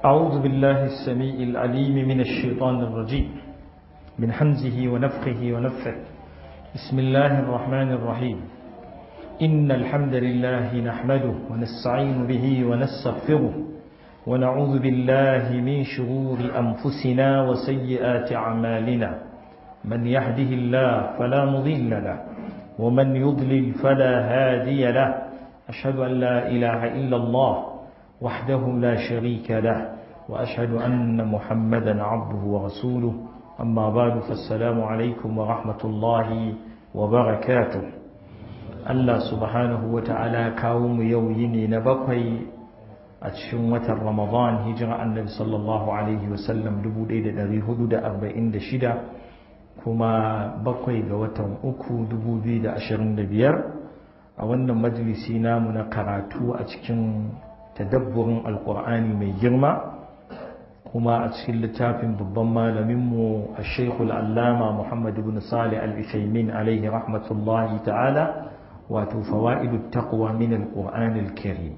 أعوذ بالله السميع العليم من الشيطان الرجيم من حمزه ونفخه ونفثه بسم الله الرحمن الرحيم إن الحمد لله نحمده ونستعين به ونستغفره ونعوذ بالله من شرور أنفسنا وسيئات أعمالنا من يهده الله فلا مضل له ومن يضلل فلا هادي له أشهد أن لا إله إلا الله وحده لا شريك له وأشهد أن محمدا عبده ورسوله أما بعد فالسلام عليكم ورحمة الله وبركاته الله سبحانه وتعالى كاوم يويني نبقي أتشمة رمضان هجرة النبي صلى الله عليه وسلم دبو ديدة دري هدود أربعين دشدة كما بقي قوة أكو دبو ديدة أشرين دبير أولا مجلسي نامنا قراتو أتكن tadabburin alkur'ani mai girma kuma a cikin littafin babban malaminmu a shekul allama muhammad ibn salih al-ishaimin alaihi rahmatullahi ta'ala wato fawa'idu taqwa min alkur'ani al-karim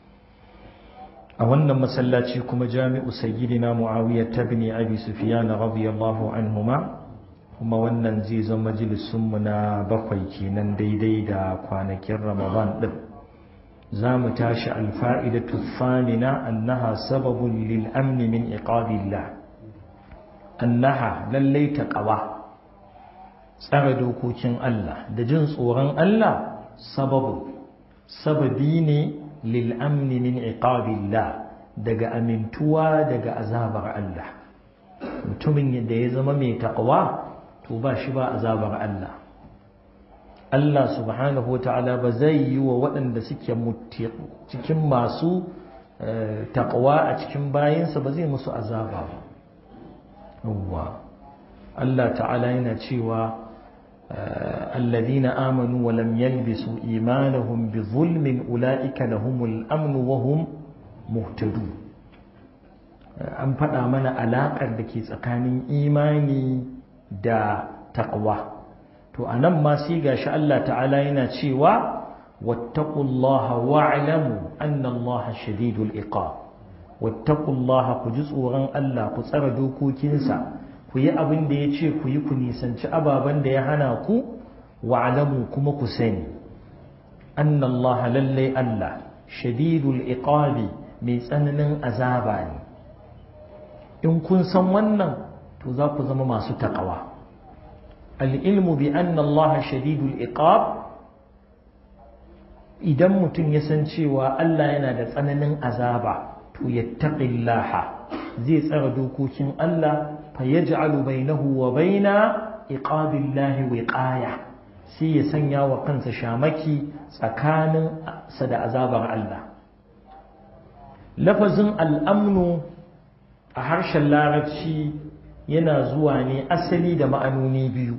a wannan masallaci kuma jami'u sayyidina muawiya tabni abi sufyan radiyallahu anhuma kuma wannan zai zama majalisunmu na bakwai kenan daidai da kwanakin ramadan din za mu tashi alfa'idatu thamina annaha sababun lil'amni min iqabillah annaha lallai ta ƙawa tsara dokokin Allah da jin tsoron Allah sababu sababi ne lil'amni min iqabillah daga amintuwa daga azabar Allah mutumin da ya zama mai taƙawa to ba shi ba azabar Allah Allah subhanahu wa ta'ala ba zai yi wa waɗanda suke cikin masu taƙwa a cikin bayansa ba zai musu azaba ba. Yawwa, Allah ta'ala yana cewa الذين آمنوا ولم يلبسوا إيمانهم بظلم أولئك لهم الأمن وهم مهتدون an faɗa mana alaƙar da ke tsakanin imani da taƙwa to a nan ma sai gashi Allah ta'ala yana cewa wattaqullaha wa'lamu anna Allaha shadidul iqab wattaqullaha ku ji tsoron Allah ku tsara dokokinsa ku yi abin da ya ce ku yi ku nisanci ababen da ya hana ku wa'lamu kuma ku sani anna Allaha lallai Allah shadidul iqabi mai tsananin azaba ne in kun san wannan to za ku zama masu taƙawa al'ilmu bi anna Allah shadidul iqab idan mutum ya san cewa Allah yana da tsananin azaba to yattaqillaha zai tsara dokokin Allah fa yaj'alu bainahu wa baina iqabillahi wiqaya sai ya sanya wa kansa shamaki tsakanin sa da azabar Allah lafazin al'amnu a harshen larabci yana zuwa ne asali da ma'anoni biyu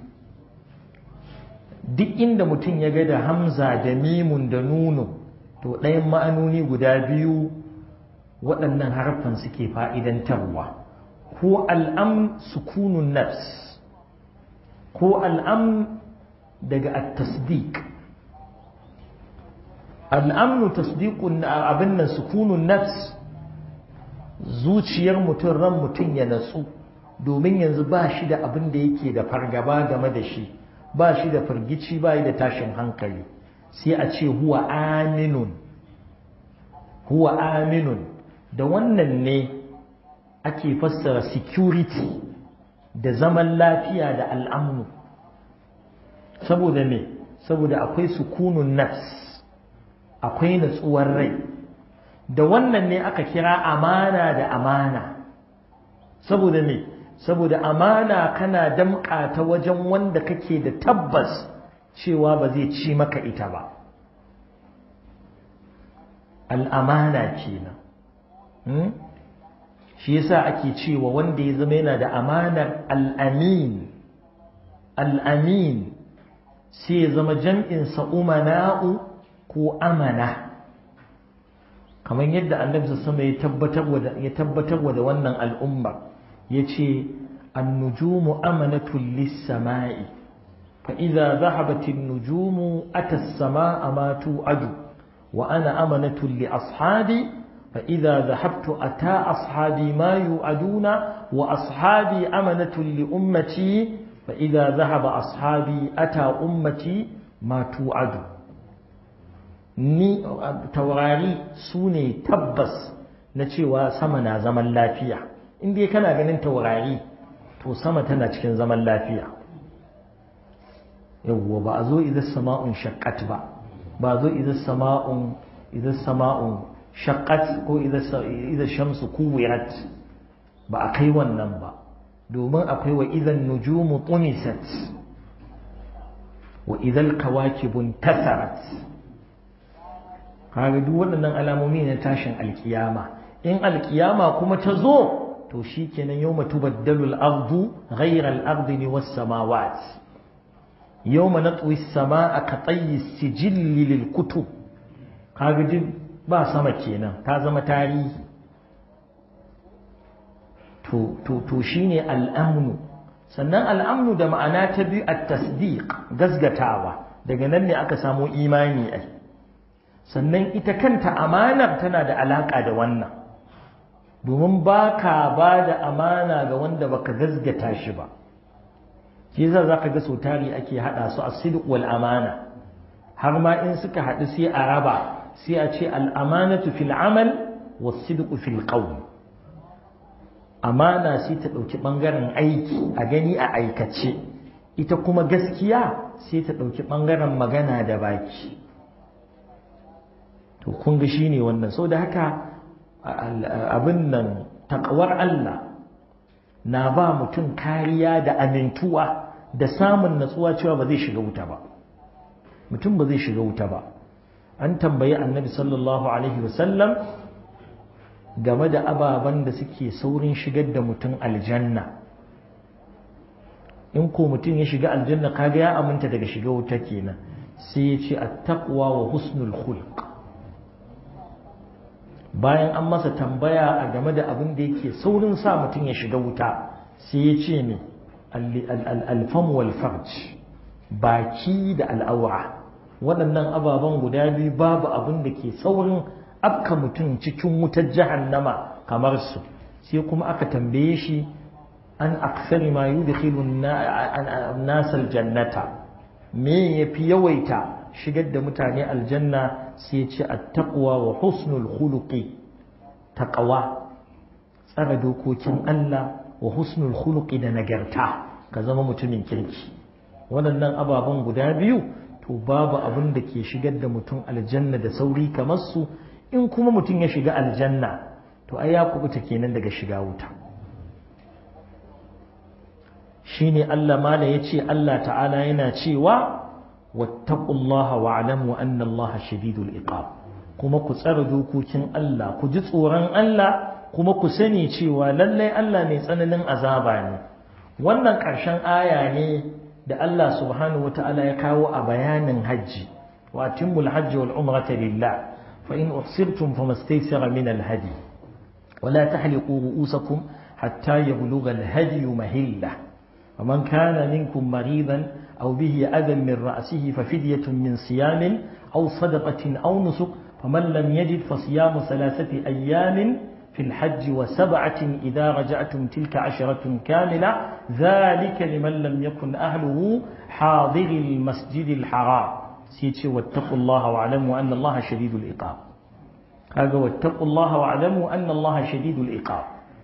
duk inda mutum ya ga da hamza da mimun da nunu to ɗayan ma'anoni guda biyu waɗannan harfan suke fa'idantarwa ko al'am sukunun nafs ko al'am daga at-tasdiq al'amnu tasdiqun abin nan sukunun nafs zuciyar mutum ran mutum ya natsu domin yanzu ba shi da abin da yake da fargaba game da shi ba shi da firgici ba da tashin hankali sai a ce huwa aminun huwa aminun da wannan ne ake fassara security da zaman lafiya da al'amnu saboda me saboda akwai sukunun nafs akwai natsuwar rai da wannan ne aka kira amana da amana saboda me saboda amana kana damƙa ta wajen wanda kake da tabbas cewa ba zai ci maka ita ba al'amana kenan shi yasa ake cewa wanda ya zama yana da amanar al'amin al'amin sai ya zama jam'insa umana'u ko amana kamar yadda annabi sama ya tabbatar da wannan al'umma ya ce annujumu amanatun lissama'i fa idza zahabatin nujumu ata as-samaa ma tu'adu wa ana amanatun li ashabi فإذا ذهبت أتى أصحابي ما يوعدون وأصحابي أمنة لأمتي فإذا ذهب أصحابي أتى أمتي ما توعد ni taurari su ne tabbas na cewa sama na zaman lafiya in dai kana ganin taurari to sama tana cikin zaman lafiya yawwa ba a zo idan sama'un shaqqat ba ba zo idan sama'un idan sama'un shaqqat ko idan shamsu kuwirat ba a kai wannan ba domin akwai wa idan nujumu tumisat wa idan kawakibun tasarat kaga duk waɗannan alamomi ne tashin alkiyama in alkiyama kuma ta zo to shikenan yawma tubaddalu al-ardu ghayra al-ardi was samawat yawma natwi as-samaa ka tayyi as-sijilli lil kutub kaga duk ba sama kenan ta zama tarihi to to to shine al-amnu sannan al-amnu da ma'ana ta biyu at-tasdiq gasgatawa daga nan ne aka samu imani ai sannan ita kanta amanar tana da alaƙa da wannan domin ba ka ba da amana ga wanda baka gazgata shi ba shi yasa za ka ga sau tari ake haɗa su a sidq wal amana har ma in suka haɗu sai a raba sai a ce al'amanatu fil amal wa sidqu fil qawl amana sai ta ɗauki ɓangaren aiki a gani a aikace ita kuma gaskiya sai ta ɗauki ɓangaren magana da baki to kun ga shine wannan so da haka abin nan takawar Allah na ba mutum kariya da amintuwa da samun natsuwa cewa ba zai shiga wuta ba mutum ba zai shiga wuta ba an tambayi annabi sallallahu alaihi wasallam game da ababen da suke saurin shigar da mutum aljanna in ko mutum ya shiga aljanna kaga ya aminta daga shiga wuta kenan sai ya ce at-taqwa wa husnul khulq bayan an masa tambaya a game da abin da yake saurin sa mutum ya shiga wuta sai ya ce ne alfam wal farj baki da al'aura waɗannan ababen guda biyu babu abin da ke saurin afka mutum cikin wutar jahannama kamar su sai kuma aka tambaye shi an aksari ma yudkhilu nasal jannata me yafi yawaita shigar da mutane aljanna sai ce attaqwa wa husnul khuluqi taqwa tsara dokokin Allah wa husnul khuluqi da nagarta ka zama mutumin kirki waɗannan ababen guda biyu to babu abin da ke shigar da mutum aljanna da sauri kamar su in kuma mutum ya shiga aljanna to ai ya kubuta kenan daga shiga wuta shine Allah mala yace Allah ta'ala yana cewa واتقوا الله واعلموا أن الله شديد العقاب kuma ku tsara dokokin Allah ku ji tsoron Allah kuma ku sani cewa lallai Allah mai tsananin azaba ne wannan ƙarshen aya ne da Allah subhanahu wa ta'ala ya kawo a bayanin hajji wa atimmul hajji wal umrata lillah fa in uhsirtum famastaysara min al hadi wa la tahliqu ru'usakum hatta yablugha al hadi mahillah ومن كان منكم مريضا أو به أذى من رأسه ففدية من صيام أو صدقة أو نسك فمن لم يجد فصيام ثلاثة أيام في الحج وسبعة إذا رجعتم تلك عشرة كاملة ذلك لمن لم يكن أهله حاضر المسجد الحرام سيتي واتقوا الله واعلموا أن الله شديد العقاب هذا واتقوا الله واعلموا أن الله شديد العقاب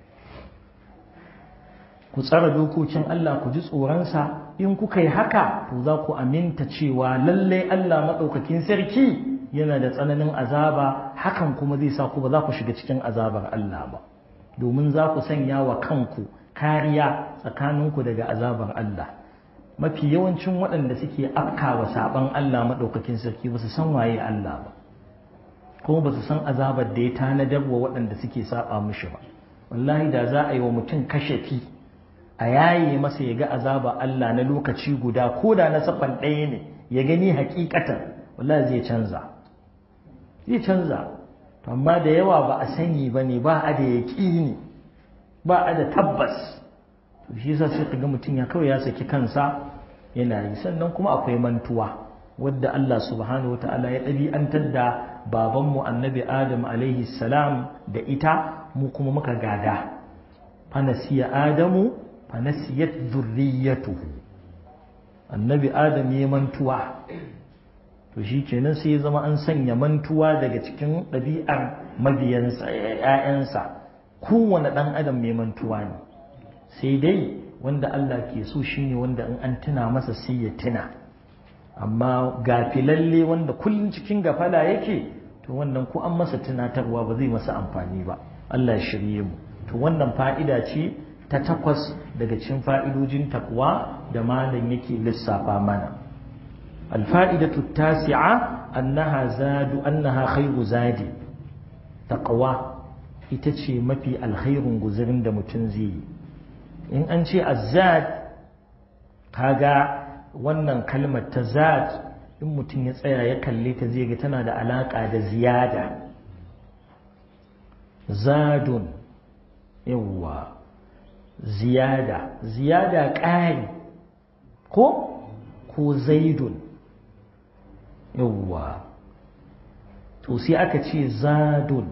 ku tsara dokokin Allah ku ji tsoronsa in kuka yi haka to za ku aminta cewa lallai Allah maɗaukakin sarki yana da tsananin azaba hakan kuma zai sa ku ba za ku shiga cikin azabar Allah ba domin za ku sanya wa kanku kariya tsakaninku daga azabar Allah mafi yawancin waɗanda suke afkawa saɓan Allah maɗaukakin sarki ba su san waye Allah ba kuma ba su san azabar da ya tanadar wa waɗanda suke saɓa mishi ba wallahi da za a yi wa mutum kashafi a yaye masa ya ga azaba Allah na lokaci guda ko da na safan ɗaya ne ya gani hakikatan wallahi zai canza zai canza amma da yawa ba a sani ba ne ba a da yaƙini ba a da tabbas to shi yasa sai ga mutum ya kawai ya saki kansa yana yi sannan kuma akwai mantuwa wadda Allah subhanahu wa ta'ala ya ɗabi'antar da babanmu annabi Adam alaihi salam da ita mu kuma muka gada fanasiya Adamu fanasiyat zurriyatuhu annabi Adam ya mantuwa to shi kenan sai ya zama an sanya mantuwa daga cikin ɗabi'ar mabiyansa ‘ya'yansa kowane ɗan adam mai mantuwa ne sai dai wanda Allah ke so shine wanda in an tuna masa sai ya tuna amma gafilalle wanda kullum cikin gafala yake to wannan ko an masa tunatarwa ba zai masa amfani ba Allah ya shirye mu to wannan fa'ida ce ta takwas daga cikin fa'idojin takwa da malam yake lissafa mana الفائدة التاسعة أنها زاد أنها خير زاد تقوى itace mafi alkhairun guzurin da mutum zai yi in an ce azzad kaga wannan kalmar ta zad in mutum ya tsaya ya kalle ta zai ga tana da alaƙa da ziyada zadun yawwa ziyada ziyada ƙari ko ko zaidun yawwa to sai aka ce zadun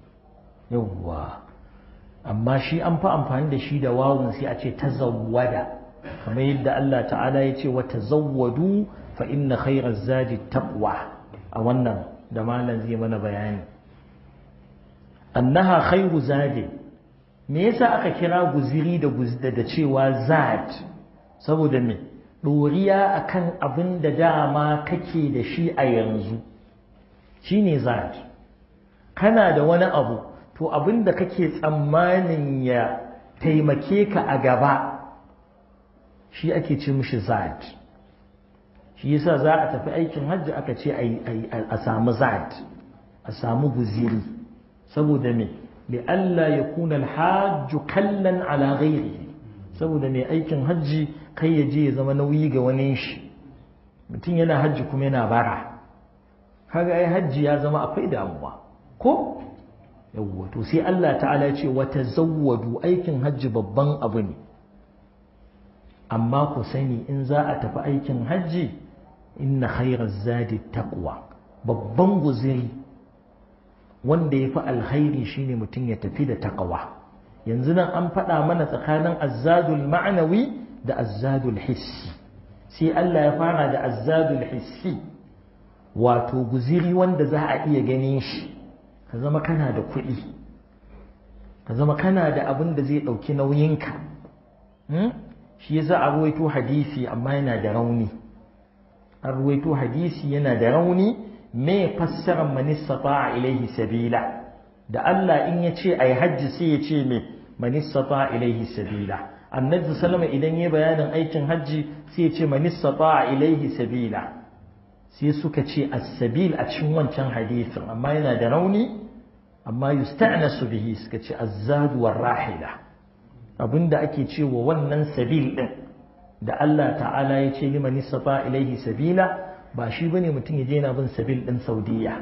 yawwa amma shi an fi amfani da shi da wawun sai a ce tazawwada kamar yadda Allah ta'ala ya ce wa tazawwadu fa inna khairaz zadi taqwa a wannan da malam zai mana bayani annaha khairu zadi me yasa aka kira guziri da guzda da cewa zad saboda me doriya akan abin da dama kake da shi a yanzu shine zad kana da wani abu to abin da kake tsammanin ya taimake ka a gaba shi ake ce mishi zad shi yasa za a tafi aikin hajji aka ce a samu zad a samu guziri saboda me li Allah ya kuna alhajju kallan ala ghairihi saboda mai aikin hajji kai ya je ya zama nauyi ga wani shi mutum yana hajji kuma yana bara kaga ai hajji ya zama akwai damuwa ko yawwa to sai Allah ta'ala ce wa tazawwadu aikin hajji babban abu ne amma ku sani in za a tafi aikin hajji inna khairaz zadi taqwa babban guziri wanda ya fi alkhairi shine mutum ya tafi da taqwa yanzu nan an faɗa mana tsakanin azzadul ma'anawi da azzadul hissi sai Allah ya fara da azzadul hissi wato guziri wanda za a iya ganin shi ka zama kana da kuɗi ka zama kana da abin da zai ɗauki nauyinka shi yasa a ruwaito hadisi amma yana da rauni an ruwaito hadisi yana da rauni me fassarar manistata a ilaihi sabila da Allah in ya ce a yi hajji sai ya ce me manistata a ilaihi sabila annabi sallama idan ya bayanin aikin hajji sai ya ce manistata a ilaihi sabila sai suka ce as-sabil a cikin wancan hadisin amma yana da rauni amma yusta'nasu bihi suka ce az-zad war rahila abinda ake cewa wannan sabil din da Allah ta'ala ya ce liman istata ilaihi sabila ba shi bane mutum ya je yana bin sabil din Saudiya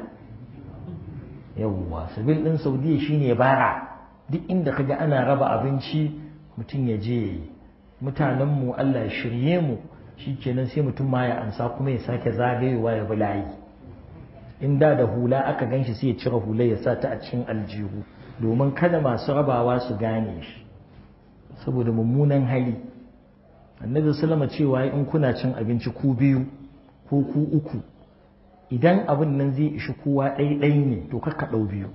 yawwa sabil din Saudiya shine bara duk inda kaga ana raba abinci mutum ya je mutanen mu Allah ya shirye mu shikenan sai mutum ma ya ansa kuma ya sake zagayewa ya bi layi in da da hula aka ganshi sai ya cire hula ya sa ta a cikin aljihu domin kada masu rabawa su gane shi saboda mummunan hali annabi sallama cewa in kuna cin abinci ku biyu ko ku uku idan abin nan zai ishi kowa ɗaiɗai ne to kakka ɗau biyu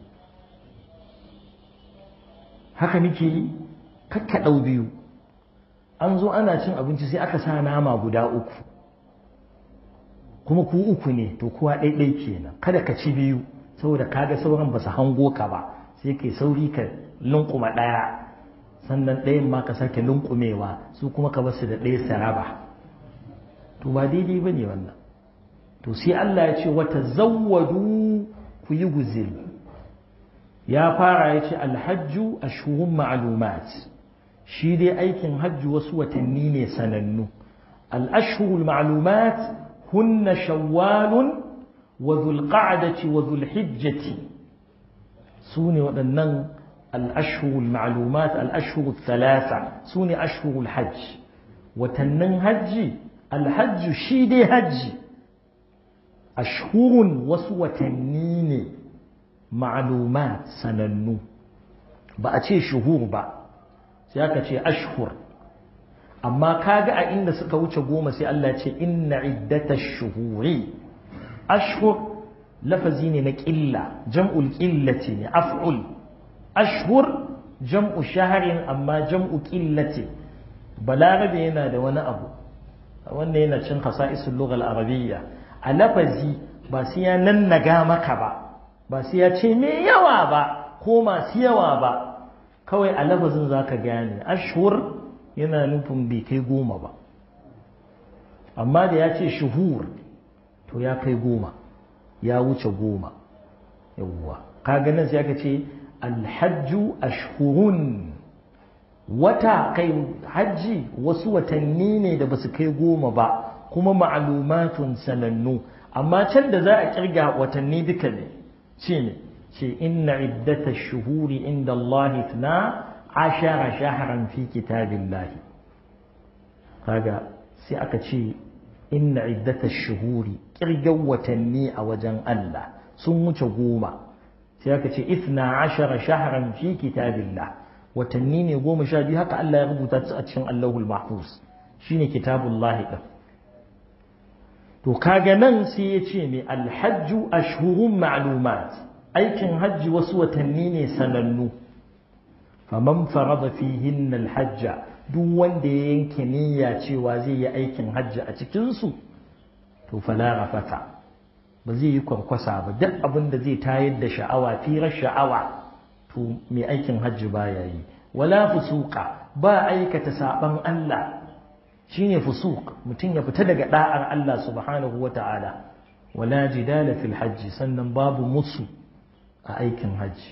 haka nake yi kakka ɗau biyu an zo ana cin abinci sai aka sa nama guda uku kuma ku uku ne to kowa ɗaiɗai kenan kada ka ci biyu saboda kaga sauran ba su hango ka ba sai kai sauri ka lunkuma ɗaya sannan ɗayan ma ka sake lunkumewa su kuma ka basu da ɗaya saraba to ba daidai ba ne wannan to sai Allah ya ce wata zawwadu ku yi guziri ya fara ya ce alhajju ashhurun ma'lumat shi dai aikin hajji wasu watanni ne sanannu al-ashhurul ma'lumat hunna shawwalun wa dhulqa'dati wa dhulhijjati su ne waɗannan الأشهر المعلومات الأشهر الثلاثة سوني أشهر الحج وتنن حج الحج شيدي حج ashhurun wasu watanni ne ma'lumat sanannu ba a ce shuhur ba sai aka ce ashhur amma kaga a inda suka wuce goma sai Allah ce inna iddatash shuhuri ashhur lafazi ne na ƙilla jam'ul ƙillati ne af'ul ashhur jam'u shaharin amma jam'u ƙillati balarabe yana da wani abu wanda yana cin hasa'isul lughal arabiyya a lafazi ba sai ya nannaga maka ba ba sai ya ce me yawa ba ko masu yawa ba kawai a lafazin zaka gane ashhur yana nufin bai kai goma ba amma da ya ce shuhur to ya kai goma ya wuce goma yawwa kaga nan sai aka ce alhajju ashhurun wata kai hajji wasu watanni ne da basu kai goma ba kuma ma'lumatun sanannu amma can da za a kirga watanni duka ne ce ne ce inna iddata shuhuri inda Allah na ashara shahran fi kitabillahi kaga sai aka ce inna iddata shuhuri kirgan watanni a wajen Allah sun wuce goma sai aka ce ithna ashara shahran fi kitabillah watanni ne goma sha biyu haka Allah ya rubuta su a cikin Allahul Mahfuz shine kitabullahi din to kaga nan sai ya ce mai alhajju ashhurun ma'lumat aikin hajji wasu watanni ne sanannu faman farada fihinna alhajja duk wanda ya yanke niyya cewa zai yi aikin hajji a cikin su to fala rafata ba zai yi kwarkwasa ba duk abin da zai tayar da sha'awa firar sha'awa to mai aikin hajji baya yi wala fusuqa ba aikata saban Allah shine fusuq mutum ya fita daga da'ar Allah subhanahu wata'ala wala jidala fil hajji sannan babu musu a aikin hajji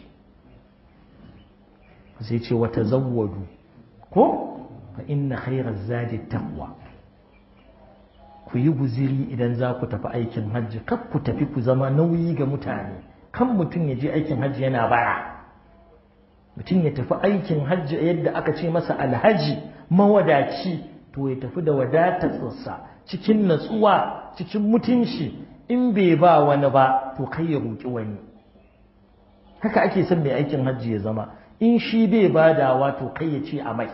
sai ce wata zawwadu ko fa inna khairaz zadi taqwa ku yi guziri idan za ku tafi aikin hajji kar ku tafi ku zama nauyi ga mutane kan mutum ya je aikin hajji yana bara mutum ya tafi aikin hajji yadda aka ce masa alhaji mawadaci to ya tafi da wadatarsa cikin natsuwa cikin mutunci in bai ba wani ba to kai ya roƙi wani haka ake son mai aikin hajji ya zama in shi bai badawa to kai ya ce a mai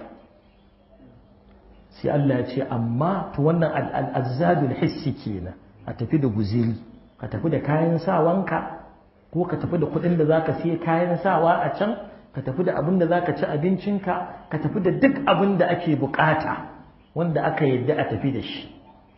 sai Allah ya ce amma to wannan al'azzadul hissi kenan a tafi da guziri ka tafi da kayan sawanka ko ka tafi da kuɗin da zaka siya kayan sawa a can ka tafi da abin da zaka ci abincinka ka tafi da duk abin da ake bukata wanda aka yadda a tafi da shi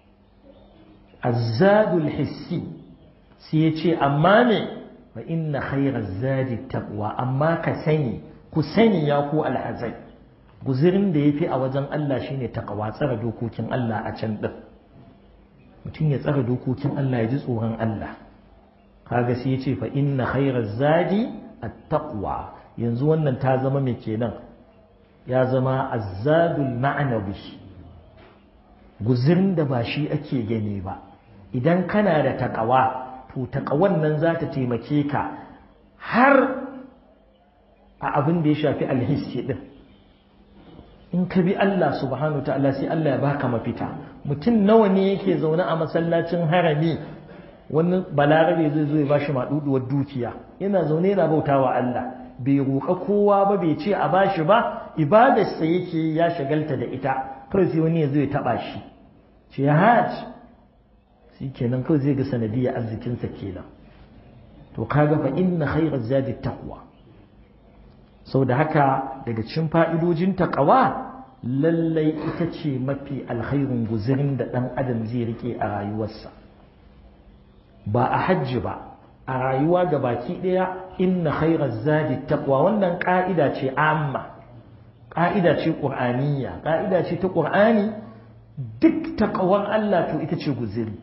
azzadul hissi sai ya ce amma ne fa inna khairaz zadi taqwa amma ka sani ku sani ya ku alhazai guzirin da yafi a wajen Allah shine taqwa tsara dokokin Allah a can din mutum ya tsara dokokin Allah ya ji tsoron Allah kaga sai ya ce fa inna khairaz zadi at-taqwa yanzu wannan ta zama me kenan ya zama azzadul ma'nawi guzirin da ba shi ake gani ba idan kana da taqwa to taqwan nan za ta taimake ka har a abin da ya shafi alhissi din in ka bi Allah subhanahu wa ta'ala sai Allah ya baka mafita mutum nawa ne yake zaune a masallacin harami wani balarabe zai zo ya bashi maɗuɗuwar dukiya yana zaune yana bautawa Allah bai roƙa kowa ba bai ce a bashi ba ibadarsa yake ya shagalta da ita kawai sai wani ya zo ya taɓa shi ce ya haji shi kenan kawai zai ga sanadiyar arzikinsa kenan to kaga fa inna khairaz zadi taqwa sau da haka daga cikin fa'idojin taƙawa lallai ita ce mafi alkhairun guzirin da ɗan adam zai rike a rayuwarsa ba a hajji ba a rayuwa ga baki ɗaya inna khairar zadi taqwa wannan ƙa'ida ce amma ƙa'ida ce ƙur'aniyya ƙa'ida ce ta ƙur'ani duk taƙawar Allah to ita ce guziri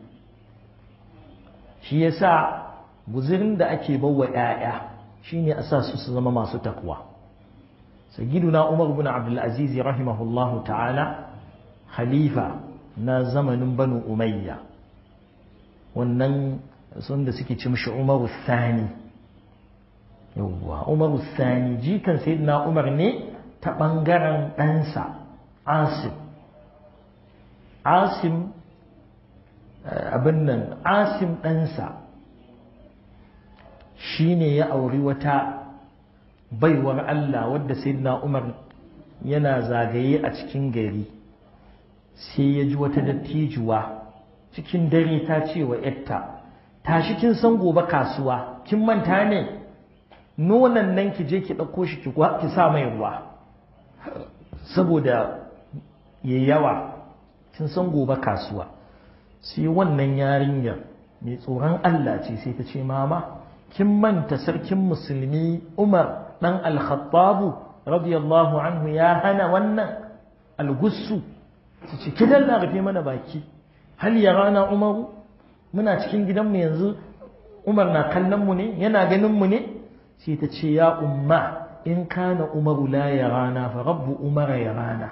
shi yasa guzirin da ake bawa ‘ya'ya shine a sa su su zama masu takwa sayyiduna umar bin abdulaziz rahimahullahu ta'ala khalifa na zamanin banu umayya wannan sun da suke ci mishi umaru thani yawwa umaru thani jikan sayyidina umar ne ta ɓangaren ɗansa asim asim abin nan asim ɗansa shi ne ya auri wata baiwar Allah wadda sayyidina Umar yana zagaye a cikin gari sai ya ji wata dattijuwa cikin dare ta ce wa yatta tashi kin san gobe kasuwa kin manta ne nonon nan ki je ki ɗauko shi ki sa mai ruwa saboda ya yawa kin san gobe kasuwa sai wannan yarinyar mai tsoron Allah ce sai ta ce mama kin manta sarkin musulmi Umar dan al-Khattabu radiyallahu anhu ya hana wannan algussu su ce ki dalla rufe mana baki hal ya rana Umaru muna cikin gidanmu yanzu Umar na kallon mu ne yana ganin mu ne sai ta ce ya umma in kana Umaru la ya rana fa rabbu Umara ya rana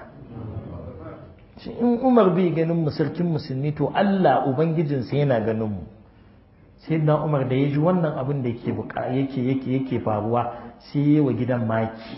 in Umar bai ganin mu sarkin musulmi to Allah ubangijinsa yana ganin mu sai na Umar da ya ji wannan abin da yake yake yake yake faruwa sai ya wa gidan maki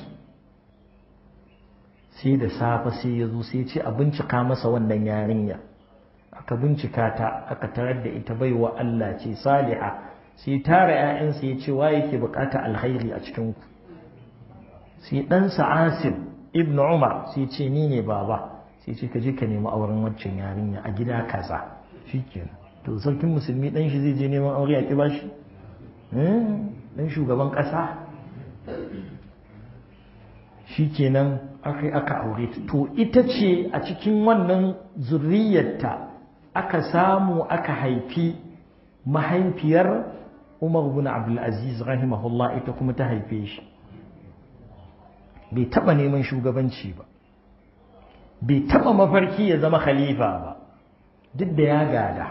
sai da safe sai ya zo sai ya ce a bincika masa wannan yarinya aka bincika ta aka tarar da ita baiwa Allah ce saliha sai tara ƴaƴansa ya ce wa yake bukata alkhairi a cikin ku sai ɗansa Asim ibn Umar sai ce ni ne baba sai ce ka je ka nemi auren waccan yarinya a gida kaza shikenan to sarkin musulmi dan shi zai je neman aure a ki bashi dan shugaban kasa shikenan aka aka aure ta to ita ce a cikin wannan zurriyarta aka samu aka haifi mahaifiyar Umar ibn Abdul Aziz rahimahullah ita kuma ta haife shi bai taba neman shugabanci ba bai taba mafarki ya zama khalifa ba duk da ya gada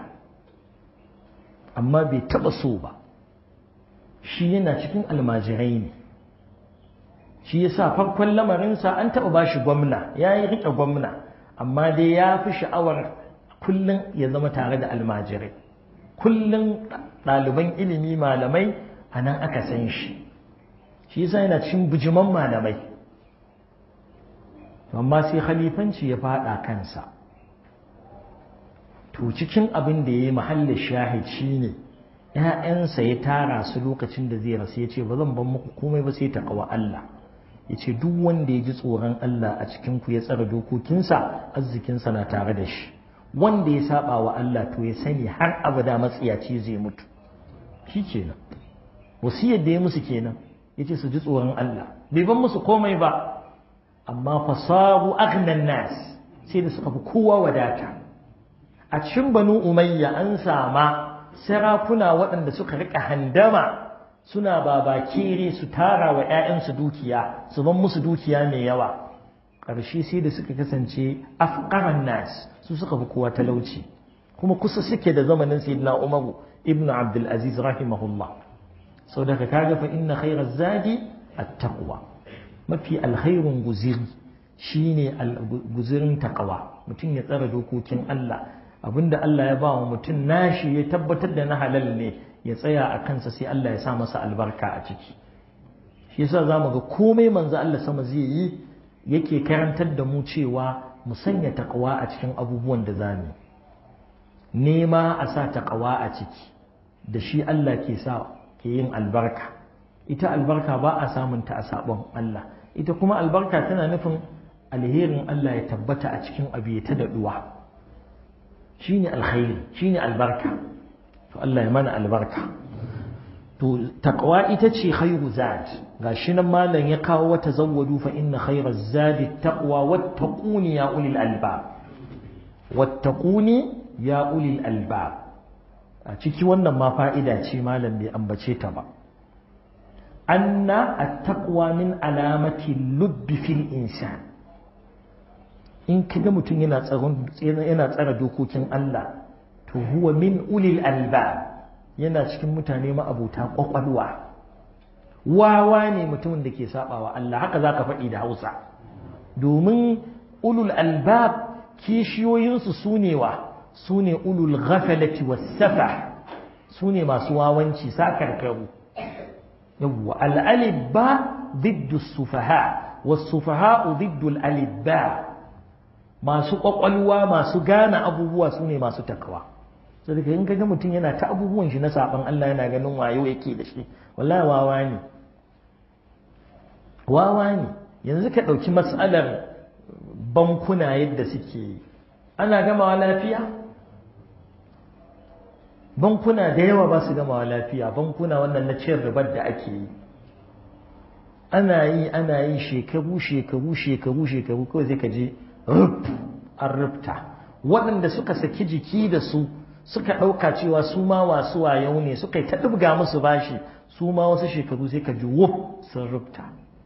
amma bai taba so ba shi yana cikin almajirai ne shi yasa farkon lamarinsa an taba bashi gwamna ya yi riƙe gwamna amma dai ya fi sha'awar kullum ya zama tare da almajirai kullum ɗaliban ilimi malamai a nan aka san shi shi yasa yana cikin bijiman malamai amma sai khalifanci ya faɗa kansa to cikin abin da ya yi mahallin shahid shi ne ‘ya'yansa ya tara su lokacin da zai rasu ya ce ba zan ban muku komai ba sai ta kawa Allah ya ce duk wanda ya ji tsoron Allah a cikinku ya tsara dokokinsa arzikinsa na tare da shi wanda ya saba wa Allah to ya sani har abada matsiyaci zai mutu shi kenan wasiyar da ya musu kenan ya ce su ji tsoron Allah bai ban musu komai ba amma fasaru aghnan nas sai da suka fi kowa wadata a cikin banu umayya an sama sarakuna waɗanda suka riƙa handama suna babakere su tara wa 'ya'yansu dukiya su ban musu dukiya mai yawa ƙarshe sai da suka kasance afqaran nas su suka fi kowa talauci kuma kusa suke da zamanin sayyidina umaru ibn abdul aziz rahimahullah sau daga kaga fa inna khairaz zadi at-taqwa mafi alkhairun guziri shine guzirin taqwa mutum ya tsara dokokin Allah abinda Allah ya ba wa mutum nashi ya tabbatar da na halal ne ya tsaya a kansa sai Allah ya sa masa albarka a ciki shi yasa zamu ga komai manzo Allah sama zai yi yake karantar da mu cewa mu sanya taqwa a cikin abubuwan da zamu nema a sa taqwa a ciki da shi Allah ke sa ke yin albarka ita albarka ba a samun ta a sabon Allah ita kuma albarka tana nufin alherin Allah ya tabbata a cikin abu ya ta daɗuwa shine alkhairi shine albarka to Allah ya mana albarka to taqwa ita ce khairu zad gashi nan malam ya kawo wata zawwadu fa inna khairaz zadi taqwa wattaquni ya ulil albab wattaquni ya ulil albab a ciki wannan ma fa'ida ce malam bai ambace ta ba anna at-taqwa min alamati lubbi fil insan in kaga mutum yana tsaron yana tsara dokokin Allah to huwa min ulil albab yana cikin mutane ma'abuta kwakwalwa wawa ne mutumin da ke sabawa Allah haka zaka faɗi da Hausa domin ulul albab kishiyoyinsu sune wa sune ulul ghafalati was safa sune masu wawanci sakarkaru yawwa al alibba ضد السفهاء والسفهاء ضد الألباء masu ƙwaƙwalwa masu gane abubuwa su ne masu takawa so daga in kaga mutum yana ta abubuwan shi na saban Allah yana ganin wayo yake da shi wallahi wawa ne wawa ne yanzu ka ɗauki matsalar bankuna yadda suke yi ana gamawa lafiya bankuna da yawa ba su gamawa lafiya bankuna wannan na cin ribar da ake yi ana yi ana yi shekaru shekaru shekaru shekaru kawai sai ka je rub an rubta waɗanda suka saki jiki da su suka ɗauka cewa su ma wasu wayau ne suka yi ta ɗibga musu bashi su ma wasu shekaru sai ka ji wuf sun rubta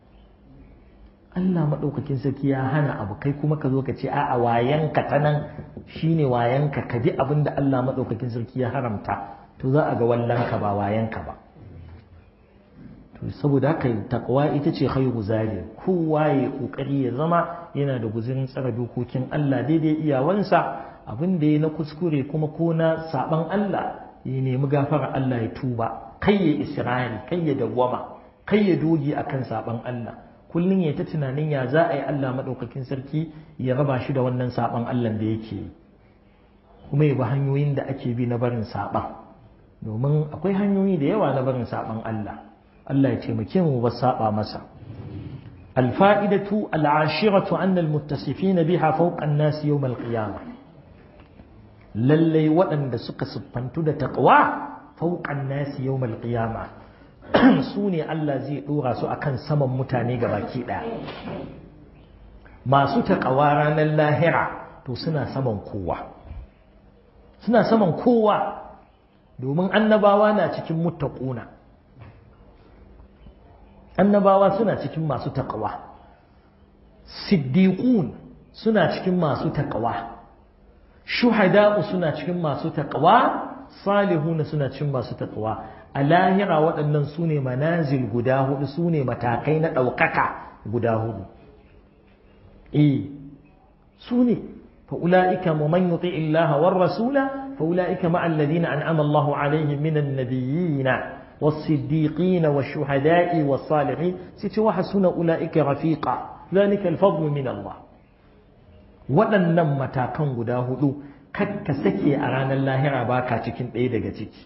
Allah maɗaukakin sarki ya hana abu kai kuma ka zo ka ce a'a wayanka ta nan shine wayanka ka bi abin da Allah maɗaukakin sarki ya haramta to za a ga wallanka ba wayanka ba to saboda haka takwa ita ce khairu zali kowa ya kokari ya zama yana da guzurin tsara dokokin Allah daidai iyawansa abin da ya na kuskure kuma ko na saban Allah ya nemi gafara Allah ya tuba kai ya isra'ili kai ya dawwama kai ya doge akan saban Allah kullum ya ta tunanin ya za a yi Allah maɗaukakin sarki ya raba shi da wannan saban Allah da yake yi kuma ya bi hanyoyin da ake bi na barin saban domin akwai hanyoyi da yawa na barin saban Allah Allah ya taimake mu ba saba masa الفائدة العاشرة أن المتصفين بها فوق الناس يوم القيامة للي وأن سك سبحانه دا تقوى فوق الناس يوم القيامة سوني الله زي دورا سو أكن سمم متاني gabaki ɗaya. masu taƙawa ranar lahira to suna saman kowa suna saman kowa domin annabawa na cikin muttaquna annabawa suna cikin masu taƙawa siddiqun suna cikin masu taƙawa shuhada'u suna cikin masu taƙawa salihuna suna cikin masu taƙawa a lahira waɗannan su ne manazil guda hudu su ne matakai na ɗaukaka guda hudu eh su ne فأولئك ومن يطع الله والرسول فأولئك مع الذين أنعم الله عليهم من النبيين والصديقين والشهداء والصالحين ستوحسن أولئك رفيقا ذلك الفضل من الله waɗannan matakan guda hudu ka sake a ranar lahira ba ka cikin ɗaya daga ciki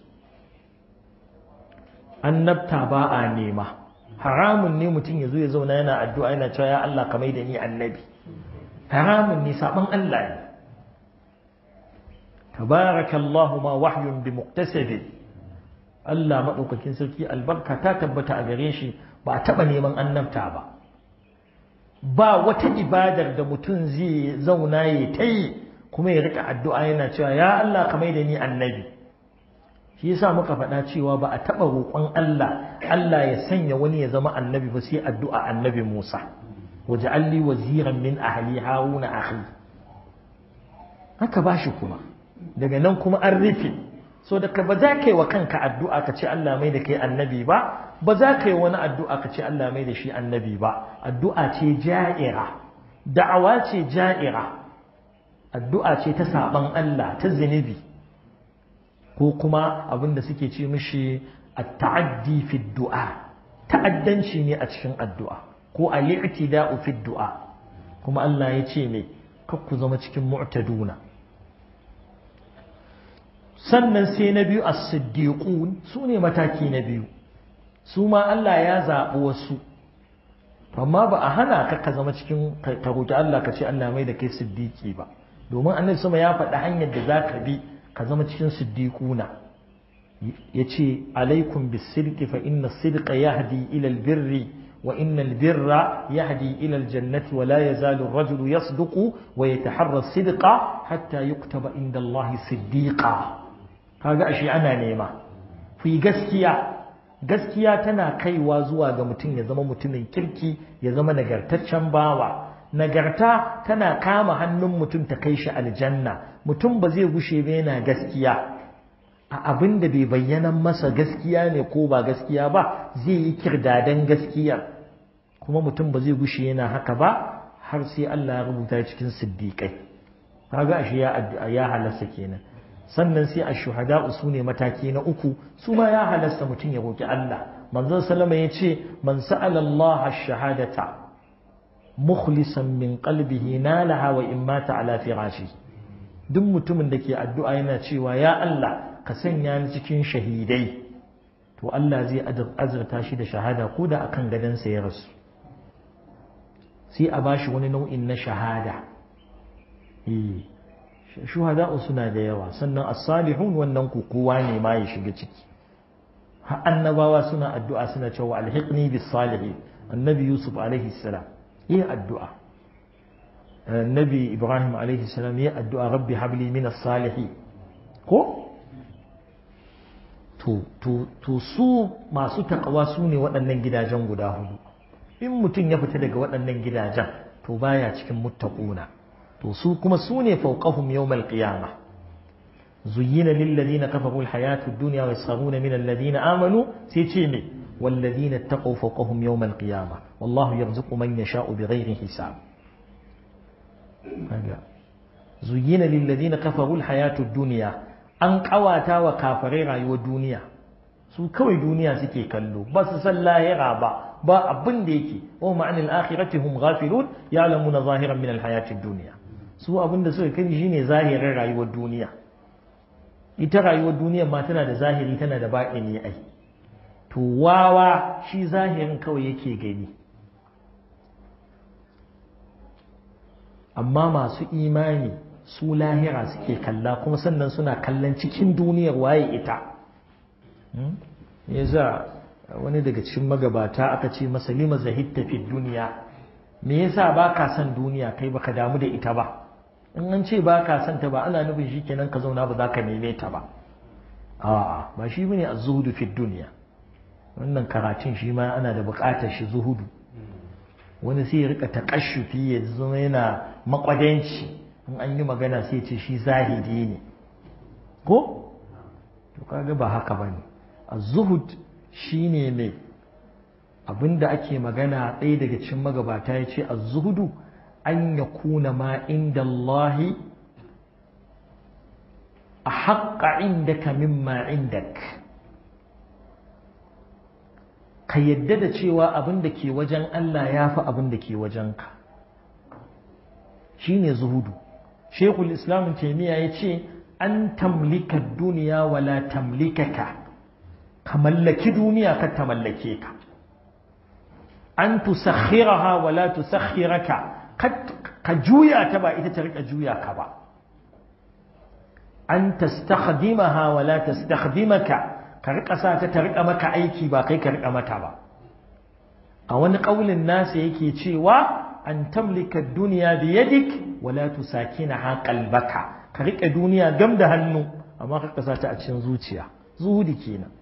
annabta ba a nema haramun ne mutum ya zo ya zauna yana addu'a yana cewa ya Allah ka mai da ni annabi haramun ne saban Allah ne tabarakallahu ma wahyun bi muqtasabi Allah madaukakin sarki albarka ta tabbata a gare shi ba a taba neman annabta ba ba wata ibadar da mutum zai zauna ya ta yi kuma ya rika addu'a yana cewa ya Allah ka mai da ni annabi shi yasa muka faɗa cewa ba a taɓa roƙon Allah Allah ya sanya wani ya zama annabi ba sai addu'a annabi Musa waj'al li waziran min ahli haruna akhi haka bashi kuma daga nan kuma an rufe so daga ba za ka yi wa kanka addu'a ka ce Allah mai da kai annabi ba ba za ka yi wani addu'a ka ce Allah mai da shi annabi ba addu'a ce ja'ira da'awa ce ja'ira addu'a ce ta saban Allah ta zunubi ko kuma abin da suke ce mishi at-ta'addi fi du'a ta'addanci ne a cikin addu'a ko al-i'tida'u fi du'a kuma Allah ya ce me kar ku zama cikin mu'taduna sannan sai na biyu as-siddiqun su ne mataki na biyu su ma Allah ya zaɓi wasu amma ba a hana ka ka zama cikin ka roki Allah ka ce Allah mai da kai siddiqi ba domin annabi sama ya faɗi hanyar da za ka bi ka zama cikin siddiquna yace alaikum bis-sidqi fa inna as-sidqa yahdi ila al-birri wa inna al-birra yahdi ila al-jannati wa la yazalu ar-rajulu yasduqu wa yataharra as-sidqa hatta yuktaba inda Allah siddiqa kaga ashe ana nema ku yi gaskiya gaskiya tana kaiwa zuwa ga mutum ya zama mutumin kirki ya zama nagartaccen bawa nagarta tana kama hannun mutum ta kai shi aljanna mutum ba zai gushe ba yana gaskiya a abin da bai bayyana masa gaskiya ne ko ba gaskiya ba zai yi kirdadan gaskiya kuma mutum ba zai gushe yana haka ba har sai Allah ya rubuta cikin siddiƙai kaga ashe ya ya halasta kenan sannan sai a shuhada su ne mataki na uku su ma ya halasta mutum ya roki Allah manzon sallama ya ce man sa'ala Allah shahadata mukhlisan min qalbihi nalaha wa in mata ala firashi duk mutumin da ke addu'a yana cewa ya Allah ka sanya ni cikin shahidai to Allah zai azurta shi da shahada ko da akan gadonsa ya rasu sai a bashi wani nau'in na shahada shuhada'u suna da yawa sannan as-salihun wannan ku kowa ne ma ya shiga ciki har annabawa suna addu'a suna cewa alhiqni bis salihin annabi yusuf alaihi salam yi addu'a annabi ibrahim alaihi salam yi addu'a rabbi habli min as-salihin ko to to to su masu takawa su ne waɗannan gidajen guda hudu in mutum ya fita daga waɗannan gidajen to baya cikin muttaquna to su kuma su ne fawqahum yawmal qiyamah زين للذين كفروا الحياة الدنيا ويسخرون من الذين آمنوا سيتشيني والذين اتقوا فوقهم يوم القيامة والله يرزق من يشاء بغير حساب زين للذين كفروا الحياة الدنيا an ƙawata wa kafirai rayuwar duniya su kawai duniya suke kallo ba su san lahira ba ba abin da yake wa ma'anil akhirati hum ghafilun ya'lamuna zahiran min al duniya su abin da suka kai shine zahirin rayuwar duniya ita rayuwar duniyar ma tana da zahiri tana da baɗini ai to wawa shi zahirin kawai yake gani amma masu imani su lahira suke kalla kuma sannan suna kallon cikin duniyar waye ita yasa wani daga cikin magabata aka ce masa lima zahidta fi duniya me yasa ba ka son duniya kai baka damu da ita ba in an ce ba ka son ta ba ana nufin shi kenan ka zauna ba za ka neme ta ba a'a ba shi bane az-zuhudu fi dunya wannan karatun shi ma ana da buƙatar shi zuhudu wani sai ya rika taƙashufi ya zama yana makwadanci in an yi magana sai ce shi zahidi ne ko to kaga ba haka bane az-zuhud shine mai abinda ake magana ɗaya daga cikin magabata ya ce az-zuhudu an yakuna ma inda Allahi a haƙa indaka mimma indak ka yadda da cewa abin da ke wajen Allah ya fi abin da ke wajenka shi ne zuhudu shekul islam taimiyya ya ce an tamlika duniya wala tamlikaka ka mallaki duniya ka ta mallake ka an tusakhiraha wala tusakhiraka ka juya ta ba ita ta rika juya ka ba an tastakhdimaha wa la tastakhdimaka ka rika sa ta ta rika maka aiki ba kai ka rika mata ba a wani kaulin nasa yake cewa an tamlika duniya bi yadik wa la tusakinaha qalbaka ka rika duniya gam da hannu amma ka sa ta a cikin zuciya zuhudi kenan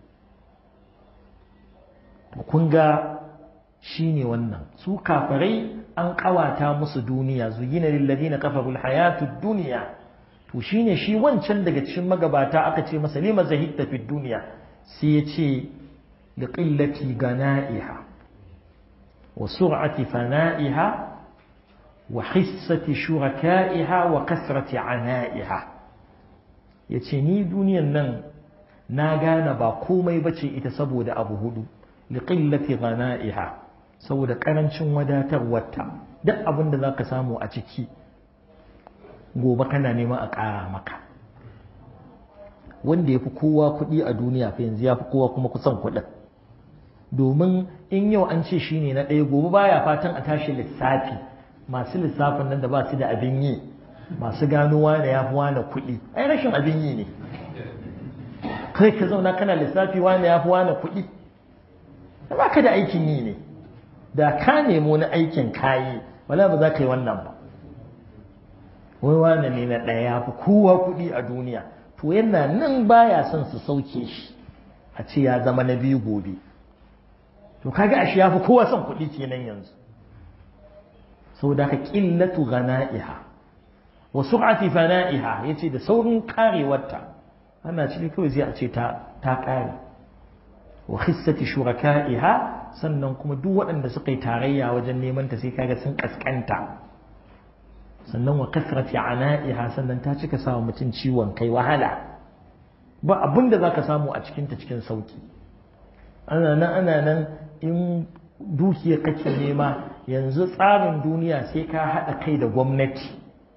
kun ga shine wannan su kafirai an kawata musu duniya zuyina lil ladina kafaru al hayatud dunya to shine shi wancan daga cikin magabata aka ce masa lima zahidta fi duniya sai ya ce da qillati gana'iha wa sur'ati fana'iha wa hissati shuraka'iha wa kasrati ana'iha yace ni duniyan nan na gane ba komai bace ita saboda abu hudu li qillati gana'iha saboda karancin wadatarwarta duk abin da zaka samu a ciki gobe kana nema a ƙara maka wanda ya fi kowa kuɗi a duniya fa yanzu ya fi kowa kuma kusan kuɗin domin in yau an ce shi ne na ɗaya gobe baya fatan a tashi lissafi masu lissafin nan da ba su da abin yi masu gano wane ya fi wane kuɗi ai rashin abin yi ne kai ka zauna kana lissafi wane ya fi wane kuɗi ba ka da aikin yi ne da ka nemo na aikin kayi wala ba za ka yi wannan ba wai wane ne na ɗaya ya fi kowa kuɗi a duniya to yana nan baya son su sauke shi a ce ya zama na biyu gobe to kaga ashe ya fi kowa son kuɗi kenan yanzu saboda ka qillatu ghana'iha wa sur'ati fana'iha yace da saurin karewarta ana ciki kawai zai a ce ta ta kare wa khissati shuraka'iha sannan kuma duk waɗanda suka yi tarayya wajen neman ta sai kaga sun kaskanta sannan wa kasrati ana'iha sannan ta cika sawa mutum ciwon kai wahala ba abin da zaka samu a cikinta cikin sauki ana nan ana nan in dukiya kake nema yanzu tsarin duniya sai ka haɗa kai da gwamnati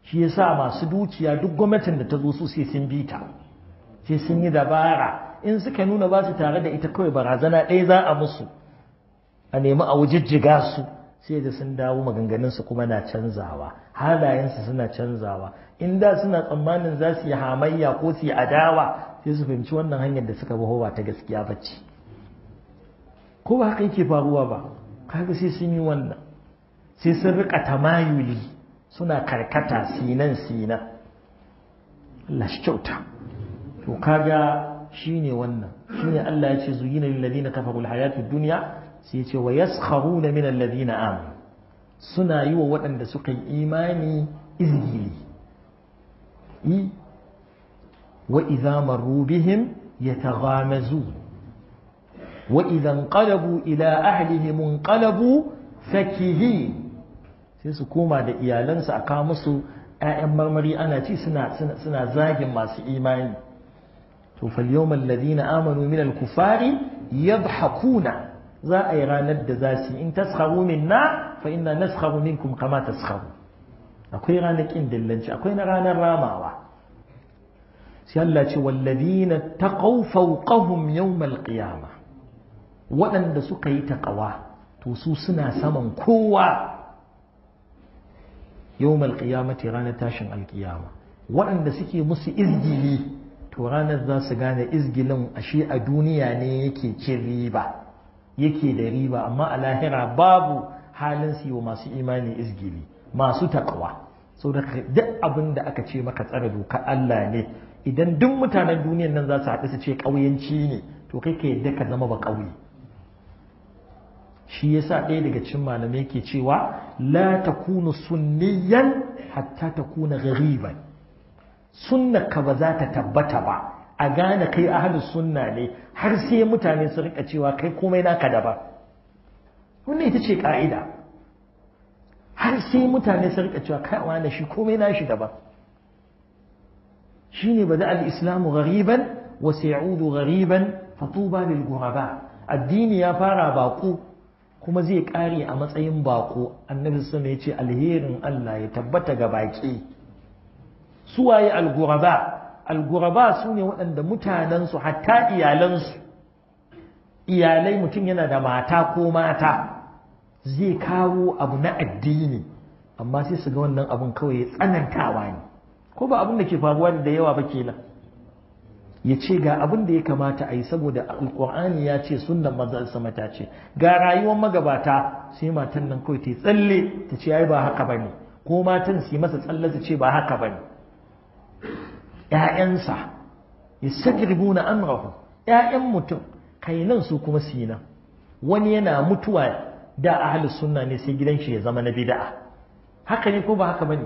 shi yasa masu dukiya duk gwamnatin da ta zo su sai sun bi ta sai sun yi dabara in suka nuna ba su tare da ita kawai barazana ɗaya za a musu a nemi a wujijjiga su sai da sun dawo maganganunsu kuma na canzawa halayensu suna canzawa in da suna tsammanin za su yi hamayya ko su yi adawa sai su fahimci wannan hanyar da suka baho ba ta gaskiya ba ce ko ba haka yake faruwa ba kaga sai sun yi wannan sai sun rika tamayuli suna karkata sinan sinan Allah shi kyauta to kaga shine wannan shine Allah ya ce zuyina lil ladina kafaru al hayatud dunya sai ya ce wa yaskharuna min alladhina amanu suna yi wa waɗanda suka yi imani izgili yi wa idza marru bihim yataghamazu wa idza inqalabu ila ahlihim inqalabu fakihi sai su koma da iyalansu a kawo musu ‘ya'yan marmari ana ci suna zagin masu imani to falyawma alladhina amanu min al-kufari yadhakuna za a yi ranar da za su in taskharu minna fa inna naskharu minkum kama taskharu akwai ranar kin dillanci akwai na ranar ramawa sai Allah ce walladhina taqaw fawqahum yawm al-qiyama waɗanda suka yi taqawa to su suna saman kowa yawm al-qiyamati ranar tashin al-qiyama waɗanda suke musu izgili to ranar za su gane izgilin ashe a duniya ne yake cin riba yake da riba amma a lahira babu halin su yi wa masu imani izgili masu takawa sau da duk abin da aka ce maka tsara doka Allah ne idan duk mutanen duniyan nan za su haɗu su ce ƙauyenci ne to kai ka yadda ka zama ba ƙauye shi yasa ɗaya daga cikin malamai ke cewa la takunu sunniyan hatta takuna ghariban ka ba za ta tabbata ba a gane kai ahlus sunna ne har sai mutane su rika cewa kai komai naka daban wannan ita ce ka'ida har sai mutane su rika cewa kai wani shi komai nashi daban shine bada al-islamu ghariban wa sayudu ghariban fatuba lil ghuraba addini ya fara bako kuma zai kare a matsayin bako annabi sallallahu alaihi ya ce alherin Allah ya tabbata ga baki suwaye al-ghuraba al-ghuraba sune waɗanda mutanensu hatta iyalansu iyalai mutum yana da mata ko mata zai kawo abu na addini amma sai su ga wannan abun kawai ya tsanantawa ne ko ba abin da ke faruwa da yawa ba kenan ya ce ga abin da ya kamata a yi saboda alkur'ani ya ce sunnan manzon sama ta ce ga rayuwar magabata sai matan nan kawai ta tsalle ta ce ai ba haka bane ko matan su yi masa tsalle su ce ba haka bane ƴaƴansa yastagribuna amrahu ƴaƴan mutum kai nan su kuma su yi nan wani yana mutuwa da ahli sunna ne sai gidan shi ya zama na bid'a haka ne ko ba haka bane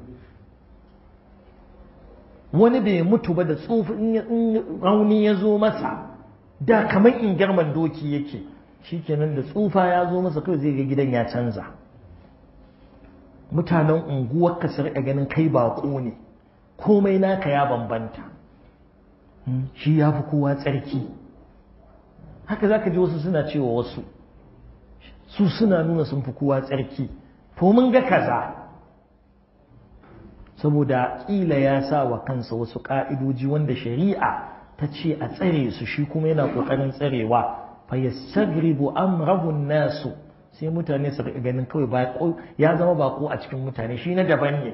wani bai mutu ba da tsufi in rauni ya zo masa da kamar in girman doki yake shikenan da tsufa ya zo masa kawai zai ga gidan ya canza mutanen unguwar ka su riƙa ganin kai baƙo ne komai naka ya bambanta shi ya fi kowa tsarki haka za ka ji wasu suna cewa wasu su suna nuna sun fi kowa tsarki to mun ga kaza saboda ƙila ya sa wa kansa wasu ƙa'idoji wanda shari'a ta ce a tsare su shi kuma yana ƙoƙarin tsarewa fa yastagribu amrahun nasu sai mutane su riƙa ganin kawai baƙo ya zama baƙo a cikin mutane shi na daban ne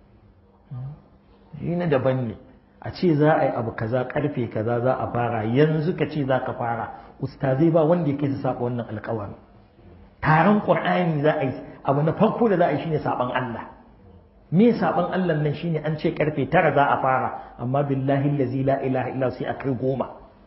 shi na daban ne a ce za a yi abu kaza karfe kaza za a fara yanzu ka ce za ka fara ustazai ba wanda ya kai su saba wannan alƙawarin taron ƙur'ani za a yi abu na farko da za a yi shine saban Allah me saban Allah nan shine an ce karfe tara za a fara amma billahi allazi la ilaha illa sai a kai goma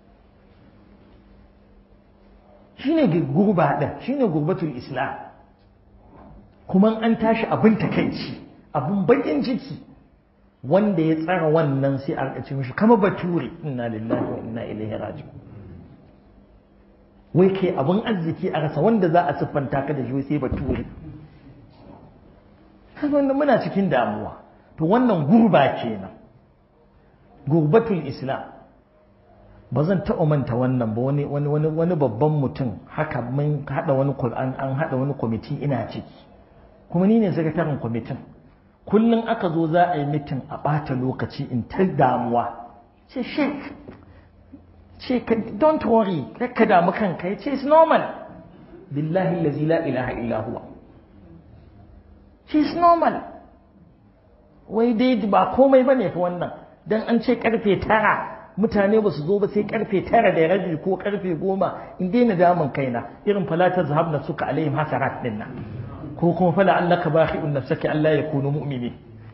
shine gurba din shine gurbatul islam kuma an tashi abin takeici abin bakin ciki wanda ya tsara wannan sai a ce mishi kama bature inna lillahi wa inna ilaihi raji'un wai kai abin arziki a rasa wanda za a siffanta ka da shi sai bature wanda muna cikin damuwa to wannan gurba kenan gurbatul islam ba zan taɓa manta wannan ba wani wani wani wani babban mutum haka mun haɗa wani Qur'an an haɗa wani kwamiti ina ciki kuma ni ne sakataren kwamitin kullum aka zo za a yi mitin a ɓata lokaci in ta damuwa ce sheik ce don't worry ka damu kanka ya ce it's normal billahi lazi la ilaha illa huwa it's normal wai dai ba komai ba ne fa wannan dan an ce karfe tara mutane ba su zo ba sai karfe tara da rabi ko karfe goma in daina damun kaina irin falatar zahabna suka alaihim hasarat din nan ko kuma fala allaka bakhi'un nafsaka Allah ya kunu mu'mini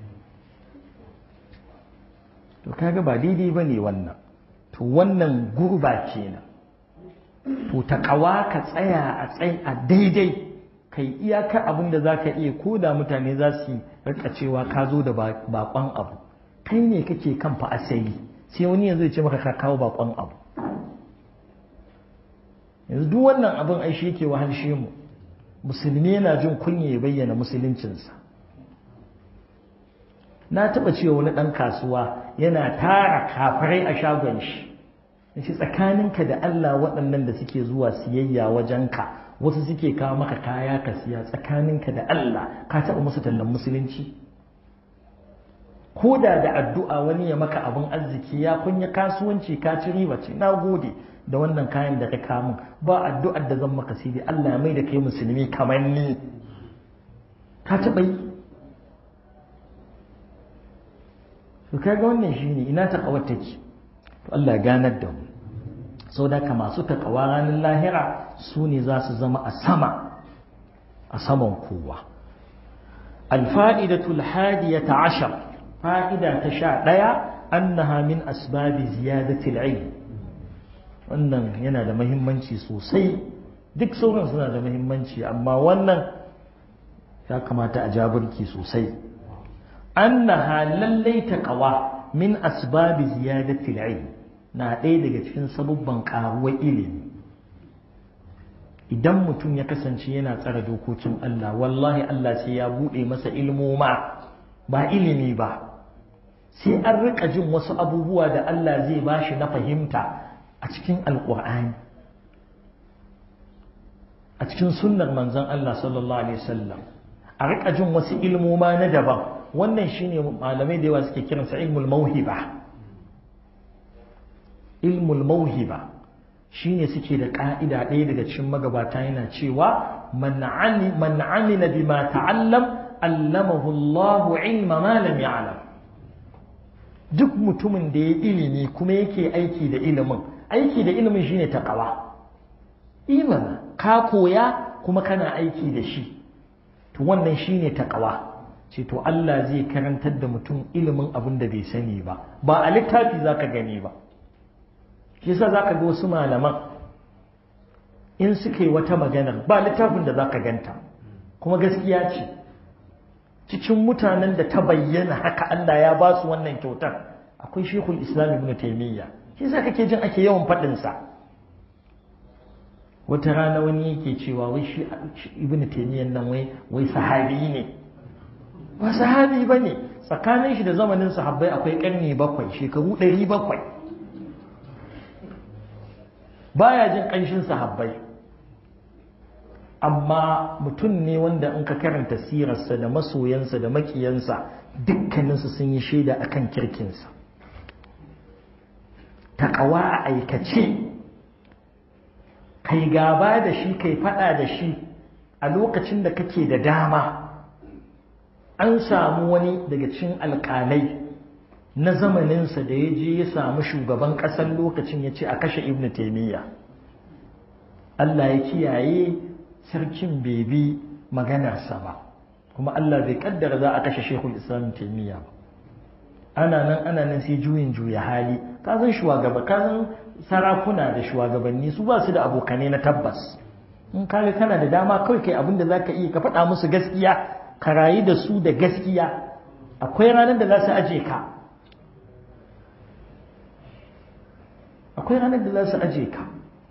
to kaga ba daidai bane wannan to wannan gurba kenan to takawa ka tsaya a tsayi a daidai kai iyaka abin da zaka iya ko da mutane za su rika cewa ka zo da bakon abu kai ne kake kan fa asali sai wani yanzu ya ce maka ka kawo bakon abu yanzu duk wannan abin ai shi yake wahalshe mu musulmi yana jin kunya ya bayyana musuluncinsa na taɓa cewa wani ɗan kasuwa yana tara kafirai a shagon shi shi tsakaninka da Allah waɗannan da suke zuwa siyayya wajenka wasu suke kawo maka kaya ka siya tsakaninka da Allah ka taɓa musu tallan musulunci ko da da addu'a wani ya maka abin arziki ya kunya kasuwanci ka ci riba ce na gode da wannan kayan da ka kamun ba addu'ar da zan maka sai dai Allah mai da kai musulmi kamar ni ka taɓa yi to kaga wannan shine ina ta kawar take to Allah ganar da mu sau da ka masu takawa ranar lahira su ne za su zama a sama a saman kowa alfa'idatul hadiyata ashar fa'ida ta sha ɗaya annaha min asbabi ziyadatil ilm wannan yana da mahimmanci sosai duk sauran suna da mahimmanci amma wannan ya kamata a jabirki sosai annaha lallai taqwa min asbabi ziyadatil ilm na ɗaya daga cikin sabubban ƙaruwar ilimi idan mutum ya kasance yana tsara dokokin Allah wallahi Allah sai ya buɗe masa ilmoma ba ilimi ba sai an rika jin wasu abubuwa da Allah zai bashi na fahimta a cikin alƙur'ani a cikin sunnar manzon Allah sallallahu alaihi wasallam a rika jin wasu ilmoma na daban wannan shine malamai da yawa suke kiransa ilmul mauhiba ilmul mauhiba shine suke da ka'ida ɗaya daga cikin magabata yana cewa man amila bima ta'allam allamahu Allah ilma ma lam ya'lam duk mutumin da ya ilimi kuma yake aiki da ilimin aiki da ilimin shine taqwa imana ka koya kuma kana aiki da shi to wannan shine taqwa ce to Allah zai karantar da mutum ilimin abin da bai sani ba ba a littafi zaka gani ba shi yasa zaka ga wasu malaman in suka yi wata maganar ba littafin da zaka ganta kuma gaskiya ce cikin mutanen da ta bayyana haka Allah ya ba su wannan kyautar akwai Sheikhul Islam Ibn Taymiyyah shi yasa kake jin ake yawan faɗin sa wata rana wani yake cewa wai shi Ibn Taymiyyah nan wai wai sahabi ne ba sahabi bane tsakanin shi da zamanin sahabbai akwai karni bakwai shekaru ɗari bakwai baya jin ƙanshin sahabbai amma mutum ne wanda in ka karanta sirarsa da masoyansa da makiyansa dukkaninsu sun yi shaida akan kirkinsa taƙawa a aikace kai gaba da shi kai faɗa da shi a lokacin da kake da dama an samu wani daga cikin alƙalai na zamaninsa da ya je ya samu shugaban ƙasar lokacin ya ce a kashe ibn taimiyya Allah ya kiyaye sarkin bebi maganarsa ba kuma Allah bai kaddara za a kashe shekul islam taimiyya ba ana nan ana nan sai juyin juya hali ka san shugaba ka san sarakuna da shugabanni su ba su da abokanai na tabbas in kaga kana da dama kawai kai abin da zaka iya ka faɗa musu gaskiya ka rayu da su da gaskiya akwai ranar da za su aje ka akwai ranar da za su aje ka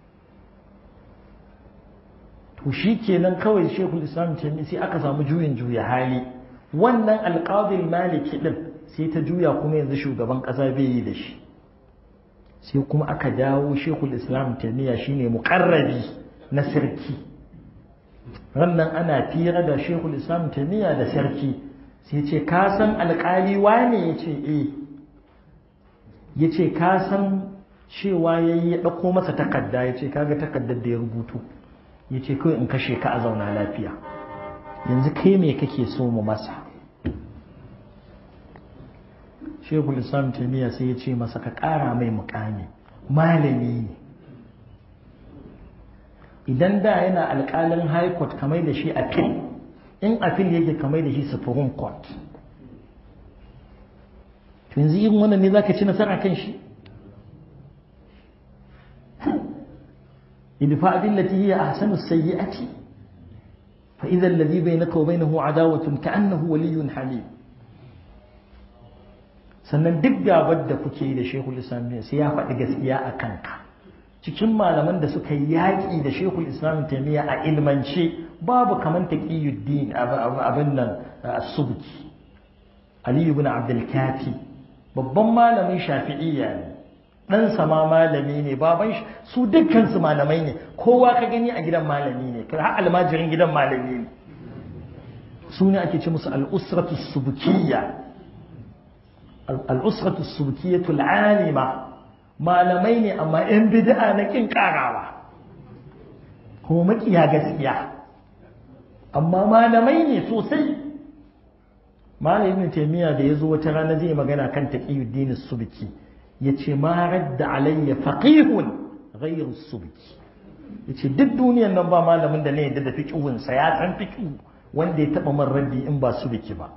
to shi kenan kawai shekul islam taimi sai aka samu juyin juya hali wannan alƙadil maliki din sai ta juya kuma yanzu shugaban ƙasa bai yi da shi sai kuma aka dawo shekul islam taimiyya shine muƙarrabi na sarki rannan ana fira da shekul islam taimiyya da sarki sai ce ka san alƙali wane ya ce eh ya ce ka san cewa ya yi ya ɗauko masa takarda ya ce kaga takardar da ya rubutu ya ce kawai in kashe ka a zauna lafiya yanzu kai me kake so mu masa shekul islam taimiyya sai ya ce masa ka ƙara mai mukami malami ne idan da yana alƙalin high court kamar da shi appeal in appeal yake kamar da shi supreme court to yanzu irin wannan ne zaka ci nasara kan shi idfa billati hiya ahsanu sayyi'ati fa idha alladhi bainaka wa bainahu adawatun ka'annahu waliyyun hamim sannan duk gabar da kuke yi da shekul islam sai ya faɗi gaskiya a kanka cikin malaman da suka yi yaƙi da shekul islam taimiyya a ilmance babu kamar taqiyuddin abin nan subki ali ibn abdul kafi babban malamin shafi'iyya ne dan sama malami ne baban shi su dukkan su malamai ne kowa ka gani a gidan malami ne har almajirin gidan malami ne su ne ake ce musu al-usratu subkiyya al-usratu subkiyatu al-alima malamai ne amma 'yan bid'a na kin karawa kuma makiya gaskiya amma malamai ne sosai malam ibn taymiya da yazo wata rana zai magana kan taqiyuddin subki yace ma radda alayya faqihun ghayr subki yace duk duniyar nan ba malamin da ne yadda da fiqhun sa ya san fiqhu wanda ya taba man raddi in ba subki ba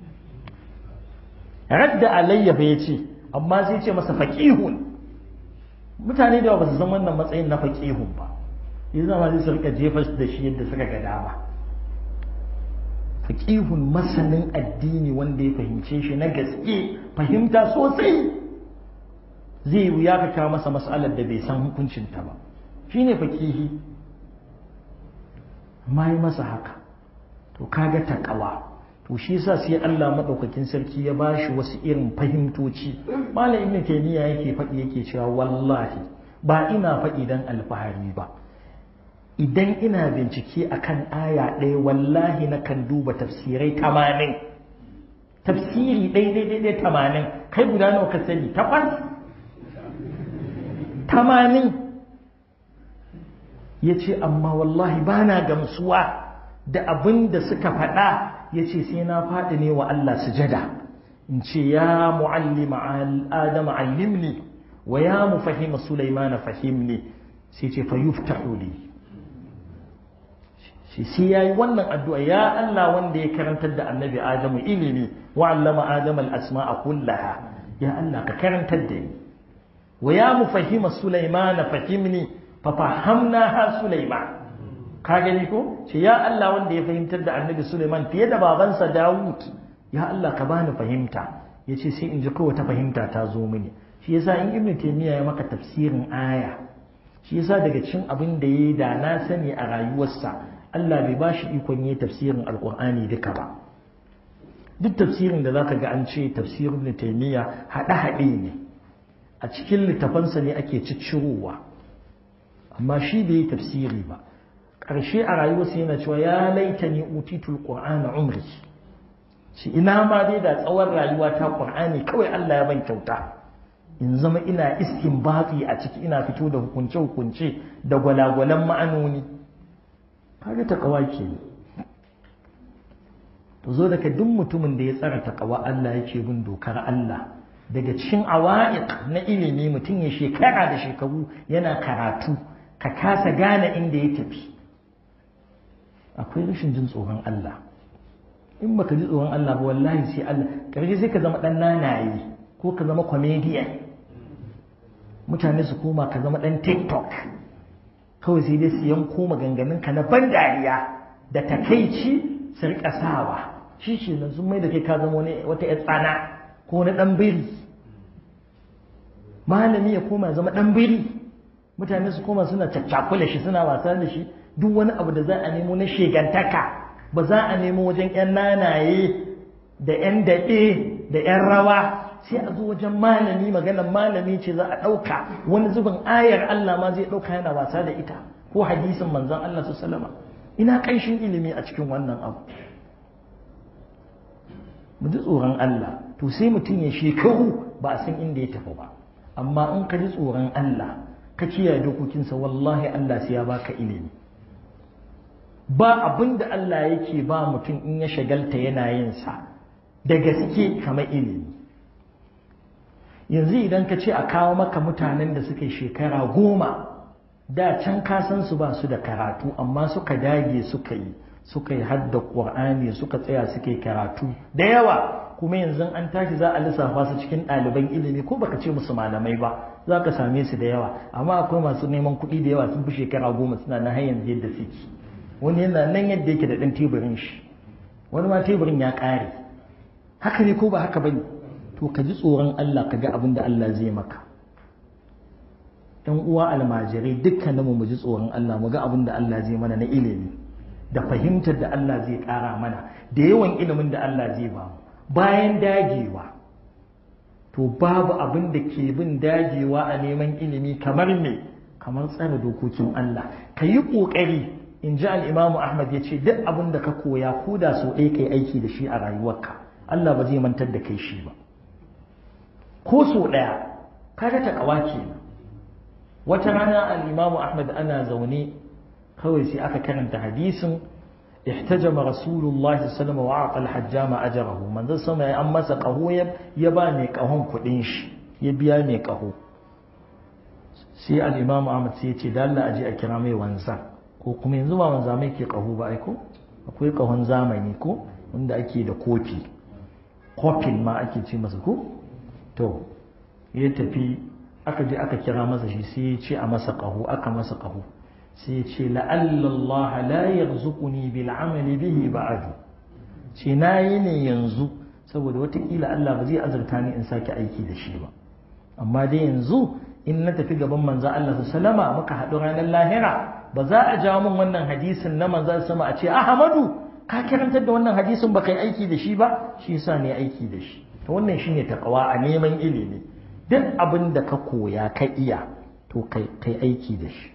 radda alayya fa yace amma sai ce masa faqihun mutane da ba su san wannan matsayin na faƙihun ba yanzu ma zai su rika jefa da shi yadda suka ga dama faƙihun masanin addini wanda ya fahimce shi na gaske fahimta sosai zai wuya ka kawo masa mas'alar da bai san hukuncinta ba shine faƙihi amma yi masa haka to kaga taƙawa to shi yasa sai Allah madaukakin sarki ya bashi wasu irin fahimtoci malam ibn taymiya yake faɗi yake cewa wallahi ba ina faɗi dan alfahari ba idan ina bincike akan aya ɗaya wallahi na kan duba tafsirai tamanin tafsiri ɗaya ɗaya tamanin kai guda nawa ka sani takwas tamanin ya ce amma wallahi ba na gamsuwa da abin da suka faɗa ya ce sai na faɗi ne wa Allah sujada in ce ya mu'allima adama allimni wa ya mu fahima sulaimana fahimni sai ce fa yuftahu li shi sai yayi wannan addu'a ya Allah wanda ya karantar da annabi adamu ilimi wa allama adama al-asma'a kullaha ya Allah ka karantar da ni wa ya mu fahima sulaimana fahimni fa fahamnaha sulaiman ka gani ko ce ya Allah wanda ya fahimtar da annabi Suleiman fiye da babansa Dawud ya Allah ka bani fahimta yace sai in ji kowace ta fahimta ta zo mini shi yasa in Ibn Taymiyyah ya maka tafsirin aya shi yasa daga cikin abin da yayi da na sani a rayuwarsa Allah bai bashi ikon yi tafsirin Alkur'ani duka ba duk tafsirin da zaka ga an ce tafsirin Ibn Taymiyyah hada hade ne a cikin littafansa ne ake ciccirowa amma shi bai yi tafsiri ba ƙarshe a rayuwarsa yana cewa ya laita ni utitul qur'ana umri shi ina ma dai da tsawon rayuwa ta qur'ani kawai Allah ya ban kyauta in zama ina istinbati a ciki ina fito da hukunce hukunce da gwalagwalan ma'anoni kaga takawa ke to zo daga duk mutumin da ya tsara takawa Allah yake bin dokar Allah daga cikin awa'iq na ilimi mutum ya shekara da shekaru yana karatu ka kasa gane inda ya tafi akwai rashin jin tsoron Allah in baka ji tsoron Allah ba wallahi sai Allah karshe sai ka zama dan nanaye ko ka zama comedian mutane su koma ka zama dan TikTok kawai sai dai su yanko maganganun ka na ban dariya da takaici su rika sawa shi ke nan sun mai da kai ka zama wani wata ya tsana ko na dan biri malami ya koma zama dan biri mutane su koma suna caccakula shi suna wasa da shi duk wani abu da za a nemo na shegantaka ba za a nemo wajen 'yan nanaye da 'yan daɗe da 'yan rawa sai a zo wajen malami maganar malami ce za a ɗauka wani zubin ayar Allah ma zai ɗauka yana wasa da ita ko hadisin manzon Allah su salama ina ƙanshin ilimi a cikin wannan abu mu ji tsoron Allah to sai mutum ya shekaru ba a san inda ya tafi ba amma in ka ji tsoron Allah ka kiyaye dokokinsa wallahi Allah sai ya baka ilimi ba abin da Allah yake ba mutum in ya shagalta yana yin sa da gaske kamar ilimi yanzu idan ka ce a kawo maka mutanen da suka yi shekara goma da can ka san su ba su da karatu amma suka dage suka yi suka yi hadda ƙur'ani suka tsaya suka yi karatu da yawa kuma yanzu an tashi za a lissafa su cikin ɗaliban ilimi ko baka ce musu malamai ba za ka same su da yawa amma akwai masu neman kuɗi da yawa sun fi shekara goma suna na har yanzu yadda suke wani yana nan yadda yake da ɗan teburin shi wani ma teburin ya ƙare haka ne ko ba haka bane to ka ji tsoron Allah ka ga abin da Allah zai maka ɗan uwa almajirai dukkaninmu mu ji tsoron Allah mu ga abin da Allah zai mana na ilimi da fahimtar da Allah zai ƙara mana da yawan ilimin da Allah zai ba mu bayan dagewa to babu abin da ke bin dagewa a neman ilimi kamar me kamar tsare dokokin Allah ka yi ƙoƙari in ji al'imamu Ahmad ya ce duk abin da ka koya ko da so ɗaya kai aiki da shi a rayuwarka Allah ba zai mantar da kai shi ba ko so ɗaya kaga ta ƙawa kenan wata rana al'imamu Ahmad ana zaune kawai sai aka karanta hadisin احتجم رسول الله صلى الله عليه وسلم وأعطى الحجام أجره من ذا سمع أما سقهو يبا مي قهون كدينش يبيا مي قهو sai al-imam Ahmad sai ya ce da Allah aje a kira mai wanza ko kuma yanzu ba wanza mai ke kaho ba ai ko akwai kahon zamani ko wanda ake da kofi kofin ma ake ce masa ko to ya tafi aka je aka kira masa shi sai ya ce a masa kaho aka masa kaho sai ya ce la'allallaha la yarzuquni bil amali bihi ba'du ce na yi ne yanzu saboda watakila Allah ba zai azurta ni in sake aiki da shi ba amma dai yanzu in na tafi gaban manzo Allah sallama muka haɗu ranar lahira ba za a jawo min wannan hadisin na manzo sama a ce Ahmadu ka karantar da wannan hadisin ba kai aiki da shi ba shi yasa ne aiki da shi to wannan shine takawa a neman ilimi duk abin da ka koya ka iya to kai kai aiki da shi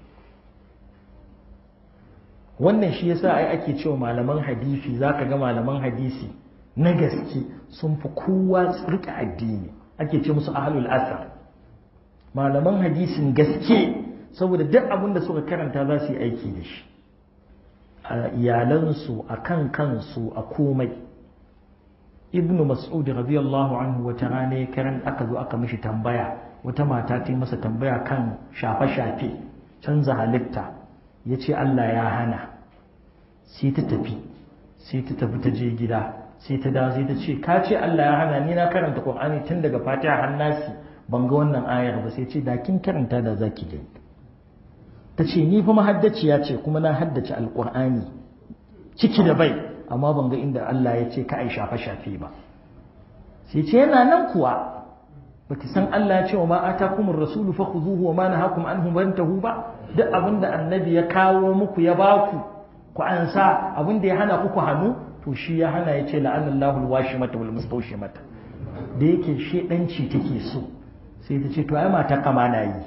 wannan shi yasa ai ake cewa malaman hadisi zaka ga malaman hadisi na gaske sun fi kowa rika addini ake ce musu ahlul asar malaman hadisin gaske saboda duk abin da suka karanta za su yi aiki da shi a iyalansu a kan kansu a komai ibn mas'ud radiyallahu anhu wata rana ya karan aka zo aka mishi tambaya wata mata ta yi masa tambaya kan shafe-shafe canza halitta ya ce Allah ya hana sai ta tafi sai ta tafi ta je gida sai ta dawo sai ta ce ka ce Allah ya hana ni na karanta Qur'ani tun daga Fatiha har Nasi ban ga wannan ayar ba sai ce da kin karanta da zaki gani ta ce ni fa mahaddaciya ce kuma na haddace alqur'ani ciki da bai amma ban ga inda Allah ya ce ka ai shafe shafe ba sai ce yana nan kuwa baki san Allah ya ce wa ma atakumur rasulu fakhuzuhu wa ma nahakum anhu fantahu ba duk abinda annabi ya kawo muku ya baku ku ansa abinda ya hana ku hannu to shi ya hana ya ce la'anallahu alwashimata wal mustawshimata da yake shedanci take so sai ta ce to ai mata kama na yi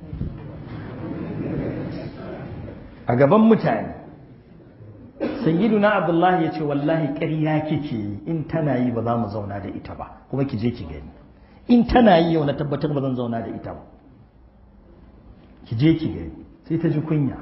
a gaban mutane sayyiduna abdullahi ya ce wallahi ƙarya kike yi in tana yi ba za mu zauna da ita ba kuma ki je ki gani in tana yi yau na tabbatar ba zan zauna da ita ba ki je ki gani sai ta ji kunya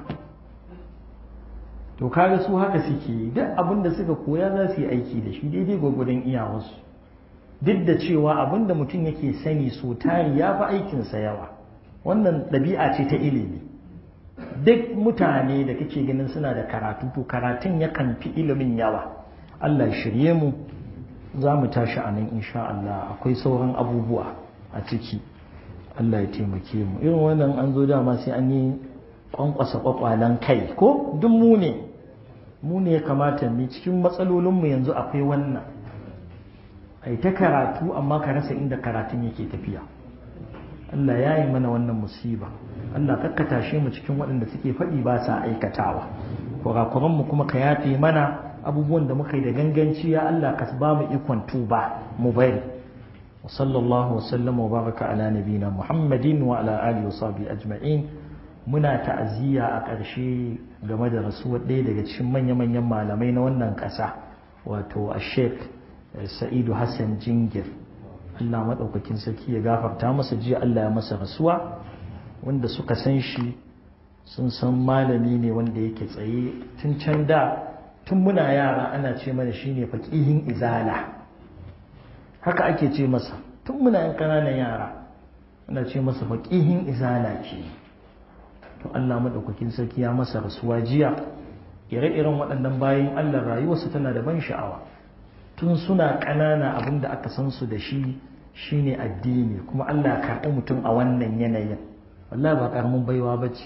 to kaga su haka suke yi duk abin da suka koya za su yi aiki da shi daidai gwagwadon iyawarsu duk da cewa abin da mutum yake sani so tari ya fi aikinsa yawa wannan ɗabi'a ce ta ilimi duk mutane da kake ganin suna da karatu to karatun yakan fi ilimin yawa Allah ya shirye mu za mu tashi a nan insha Allah akwai sauran abubuwa a ciki Allah ya taimake mu irin wannan an zo dama sai an yi kwankwasa kwakwalen kai ko duk mu ne mu ne ya kamata ne cikin matsalolinmu yanzu akwai wannan ai ta karatu amma ka rasa inda karatun yake tafiya Allah ya yi mana wannan musiba Allah kakka tashe mu cikin waɗanda suke faɗi ba sa aikatawa kurakuran mu kuma ka yafe mana abubuwan da muka yi da ganganci ya Allah ka ba mu ikon tuba mu bari wa sallallahu wa sallama wa baraka ala nabina muhammadin wa ala alihi wa sahbihi ajma'in muna ta'aziyya a ƙarshe game da rasuwar ɗaya daga cikin manya-manyan malamai na wannan ƙasa wato a sheikh sa'idu hassan jingir Allah maɗaukakin sarki ya gafarta masa jiya Allah ya masa rasuwa wanda suka san shi sun san malami ne wanda yake tsaye tun can da tun muna yara ana ce mana shine faƙihin izala haka ake ce masa tun muna yan ƙananan yara ana ce masa faƙihin izala ce to Allah maɗaukakin sarki ya masa rasuwa jiya ire-iren waɗannan bayan Allah rayuwarsu tana da ban sha'awa tun suna ƙanana abin da aka san su da shi shine addini kuma Allah karɓi mutum a wannan yanayin wallahi ba ƙaramin baiwa bace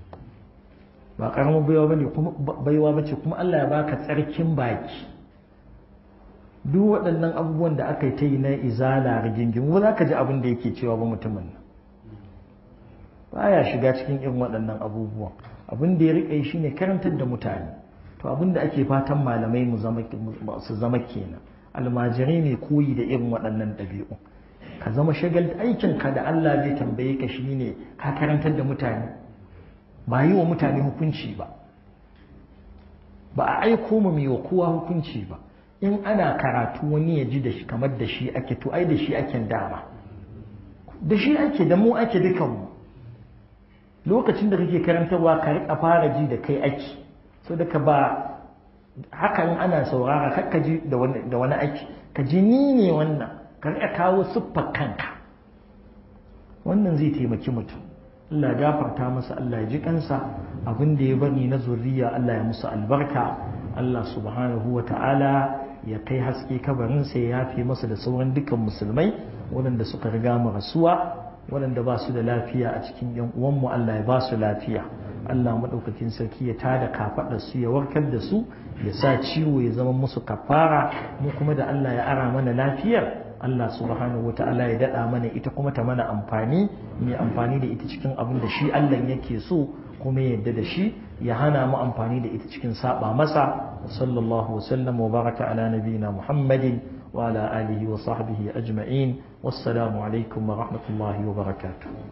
ba ƙaramin baiwa bane kuma baiwa bace kuma Allah ya baka tsarkin baki duk waɗannan abubuwan da aka yi ta yi na izala rigingimu za ka ji abin da yake cewa ba mutumin nan baya shiga cikin irin waɗannan abubuwan abin da ya riƙe shi ne karantar da mutane to abin da ake fatan malamai mu su zama kenan almajirai ne koyi da irin waɗannan ɗabi'u ka zama shagal aikin ka da Allah zai tambaye ka shi ne ka karantar da mutane ba yi wa mutane hukunci ba ba a aiko mu mai wa kowa hukunci ba in ana karatu wani ya ji da shi kamar da shi ake to ai da shi ake dama da shi ake da mu ake dukanmu lokacin da kake karantarwa ka riƙa fara ji da kai ake so da ka ba hakan ana saurara kar ka ji da wani ake ka ji ni ne wannan ka riƙa kawo siffar kanka wannan zai taimaki mutum Allah ya gafarta masa Allah ya ji kansa abin da ya bari na zuriya Allah ya musu albarka Allah subhanahu wa ta'ala ya kai haske kabarinsa ya yafe masa da sauran dukkan musulmai waɗanda suka riga mu rasuwa waɗanda ba su da lafiya a cikin yan uwanmu Allah ya ba su lafiya Allah maɗaukakin sarki ya tada kafaɗar su ya warkar da su ya sa ciwo ya zama musu kafara mu kuma da Allah ya ara mana lafiyar Allah subhanahu wata'ala ya daɗa mana ita kuma ta mana amfani mai amfani da ita cikin abin da shi Allah yake so kuma ya yarda da shi ya hana mu amfani da ita cikin saba masa sallallahu wasallam wa baraka ala nabiyina muhammadin wa ala alihi wa sahbihi ajma'in wassalamu alaikum wa rahmatullahi wa barakatuh